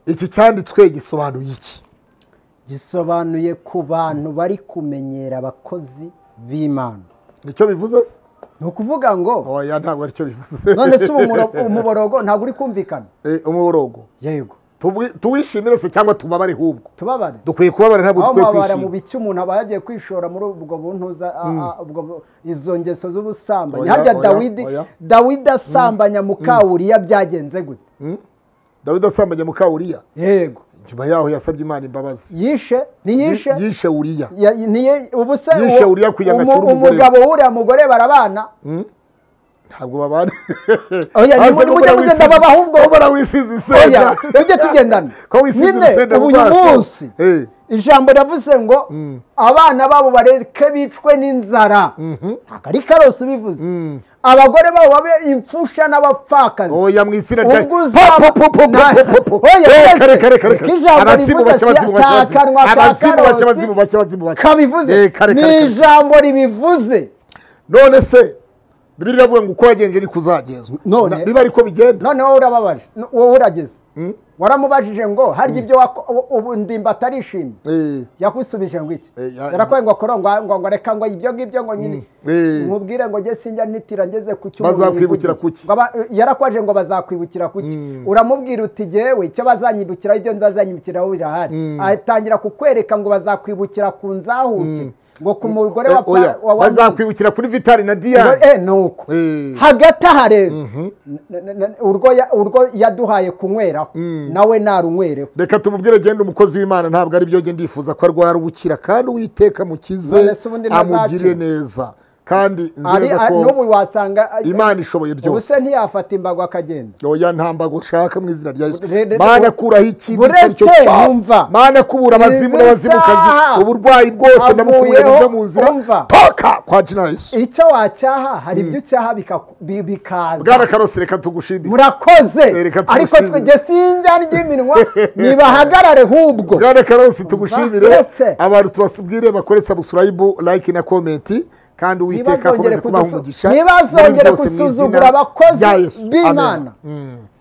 iki cyanditswe gisobanuye iki gisobanuye ku bantu bari kumenyera abakozi b'imana nicyo bivuze se ni ukuvuga ngo oya ntabwo aricyo bivuze none se umumuro- umuborogo ntabwo uri kumvikana Eh, umuborogo yego Tuwi- tuwishimire se cyangwa tubabare hubwo tubabare dukwiye kubabara ntabwo aho dukwiye mubabara mu kwishima biki umuntu aba yagiye kwishora muri ubwo buntuza a- a- ubwo bu- izo ngeso z'ubusambanyi Oya, harya oya, dawidi oya. dawidi asambanya mukawuriya byagenze gute dawidi asambanye muka uriya yego nyuma yaho yasabye imana imbabazi yishe ntiyishe yishe uriya Ya- niye- ubu se Yishe uwo- Uriya kugira ngo umu- acyure umugore we. umugabo wuriya mugore barabana ntabwo babana Oya, Hasi nimujye ko bara mugenda wisize- babaha ubwo. ko bara wisize oya isenda tujye tugendana ko wisize nyine urusenda ubu mu uyu maso munsi Eh. ijambo ryavuze ngo abana babo bareke bicwe n'inzara ntabwo ari karose ubivuze abagore babo babe imfusha n'abapfakazi oya mu izina rya ubwo uzaba Po, po, po, po, Na- po, po, po. Oya, Eh, uretse kare, kare, kare, ko kare. ijambo Abazimu rivuga bake, abazimu si bake, akanwa ka abazimu bake, Karosi. abazimu bake, abazimu bake. kabivuze Eh, kare, ni kare, kare. ijambo ribivuze none se bibiri iravuga ngo uko wagenje niko uzagenzwa None- Na- biba ariko bigenda noneho urababaje No- wowe urageze waramubajije ngo harya ibyo wako- ubu- ubu ndimba atarishimye Eh, yakwisubije ngo iki Eh, ya- yarakwaye ngo akora ngo ngo ngo reka ngo ibyo ngibyo ngo nyine Eh. nkubwire ngo njye sinjya ntitira ngeze ku cyo Bazakwibukira umuntu yikubye. kuki? Ngo aba- yarakwije ngo bazakwibukira kuki uramubwira uti jyewe icyo bazanyibukira ibyo bazanyibukiraho birahari atangira kukwereka ngo bazakwibukira ku nzahuke ngo ku mugore wa eh, oya, pa- wa wa- bazakwibukira kuri vitali na Ngo, diyane eh, ni uko Eh. hagati aha rero n- n- n- urwo ya- urwo yaduhaye kunyweraho nawe narunywereho reka tumubwire genda umukozi w'imana ntabwo ari byo njye ndifuza ko arwara ubukira kandi uwiteka mukize None se ubundi ntazakira? amugire neza kandi nzi Ari- neza a- ko n'ubu wasanga imana ishoboye ubu se byose ntiyafata imbago akagenda oya ntambago ushaka mu izina rya yesu Re- re- mana kuraho ikibi icyo ari cyo Buretse, cyose yumva. mana kubura abazimu Izi n'abazimukazi saha uburwayi bwose nabukuye avuyeho, buve mu nzira umva. toka kwa jina yesu icyo wacyaha hari ibyo ucyaha bikaku- bi- bwana bikaza karose reka tugushimire murakoze Eh, reka ariko tugushimire. twege sinjya ry'iminwa nibahagarare hubwo bwana karose tugushimire Buretse. abantu tubasubwire bakore subscribe like na komenti kandi uwiteka ntibazongere akomeze kubaha kudusu- umugisha ntibazongere muri byose mu izina gusuzugura rya abakozi Yesu. Amen. b'imana Mm.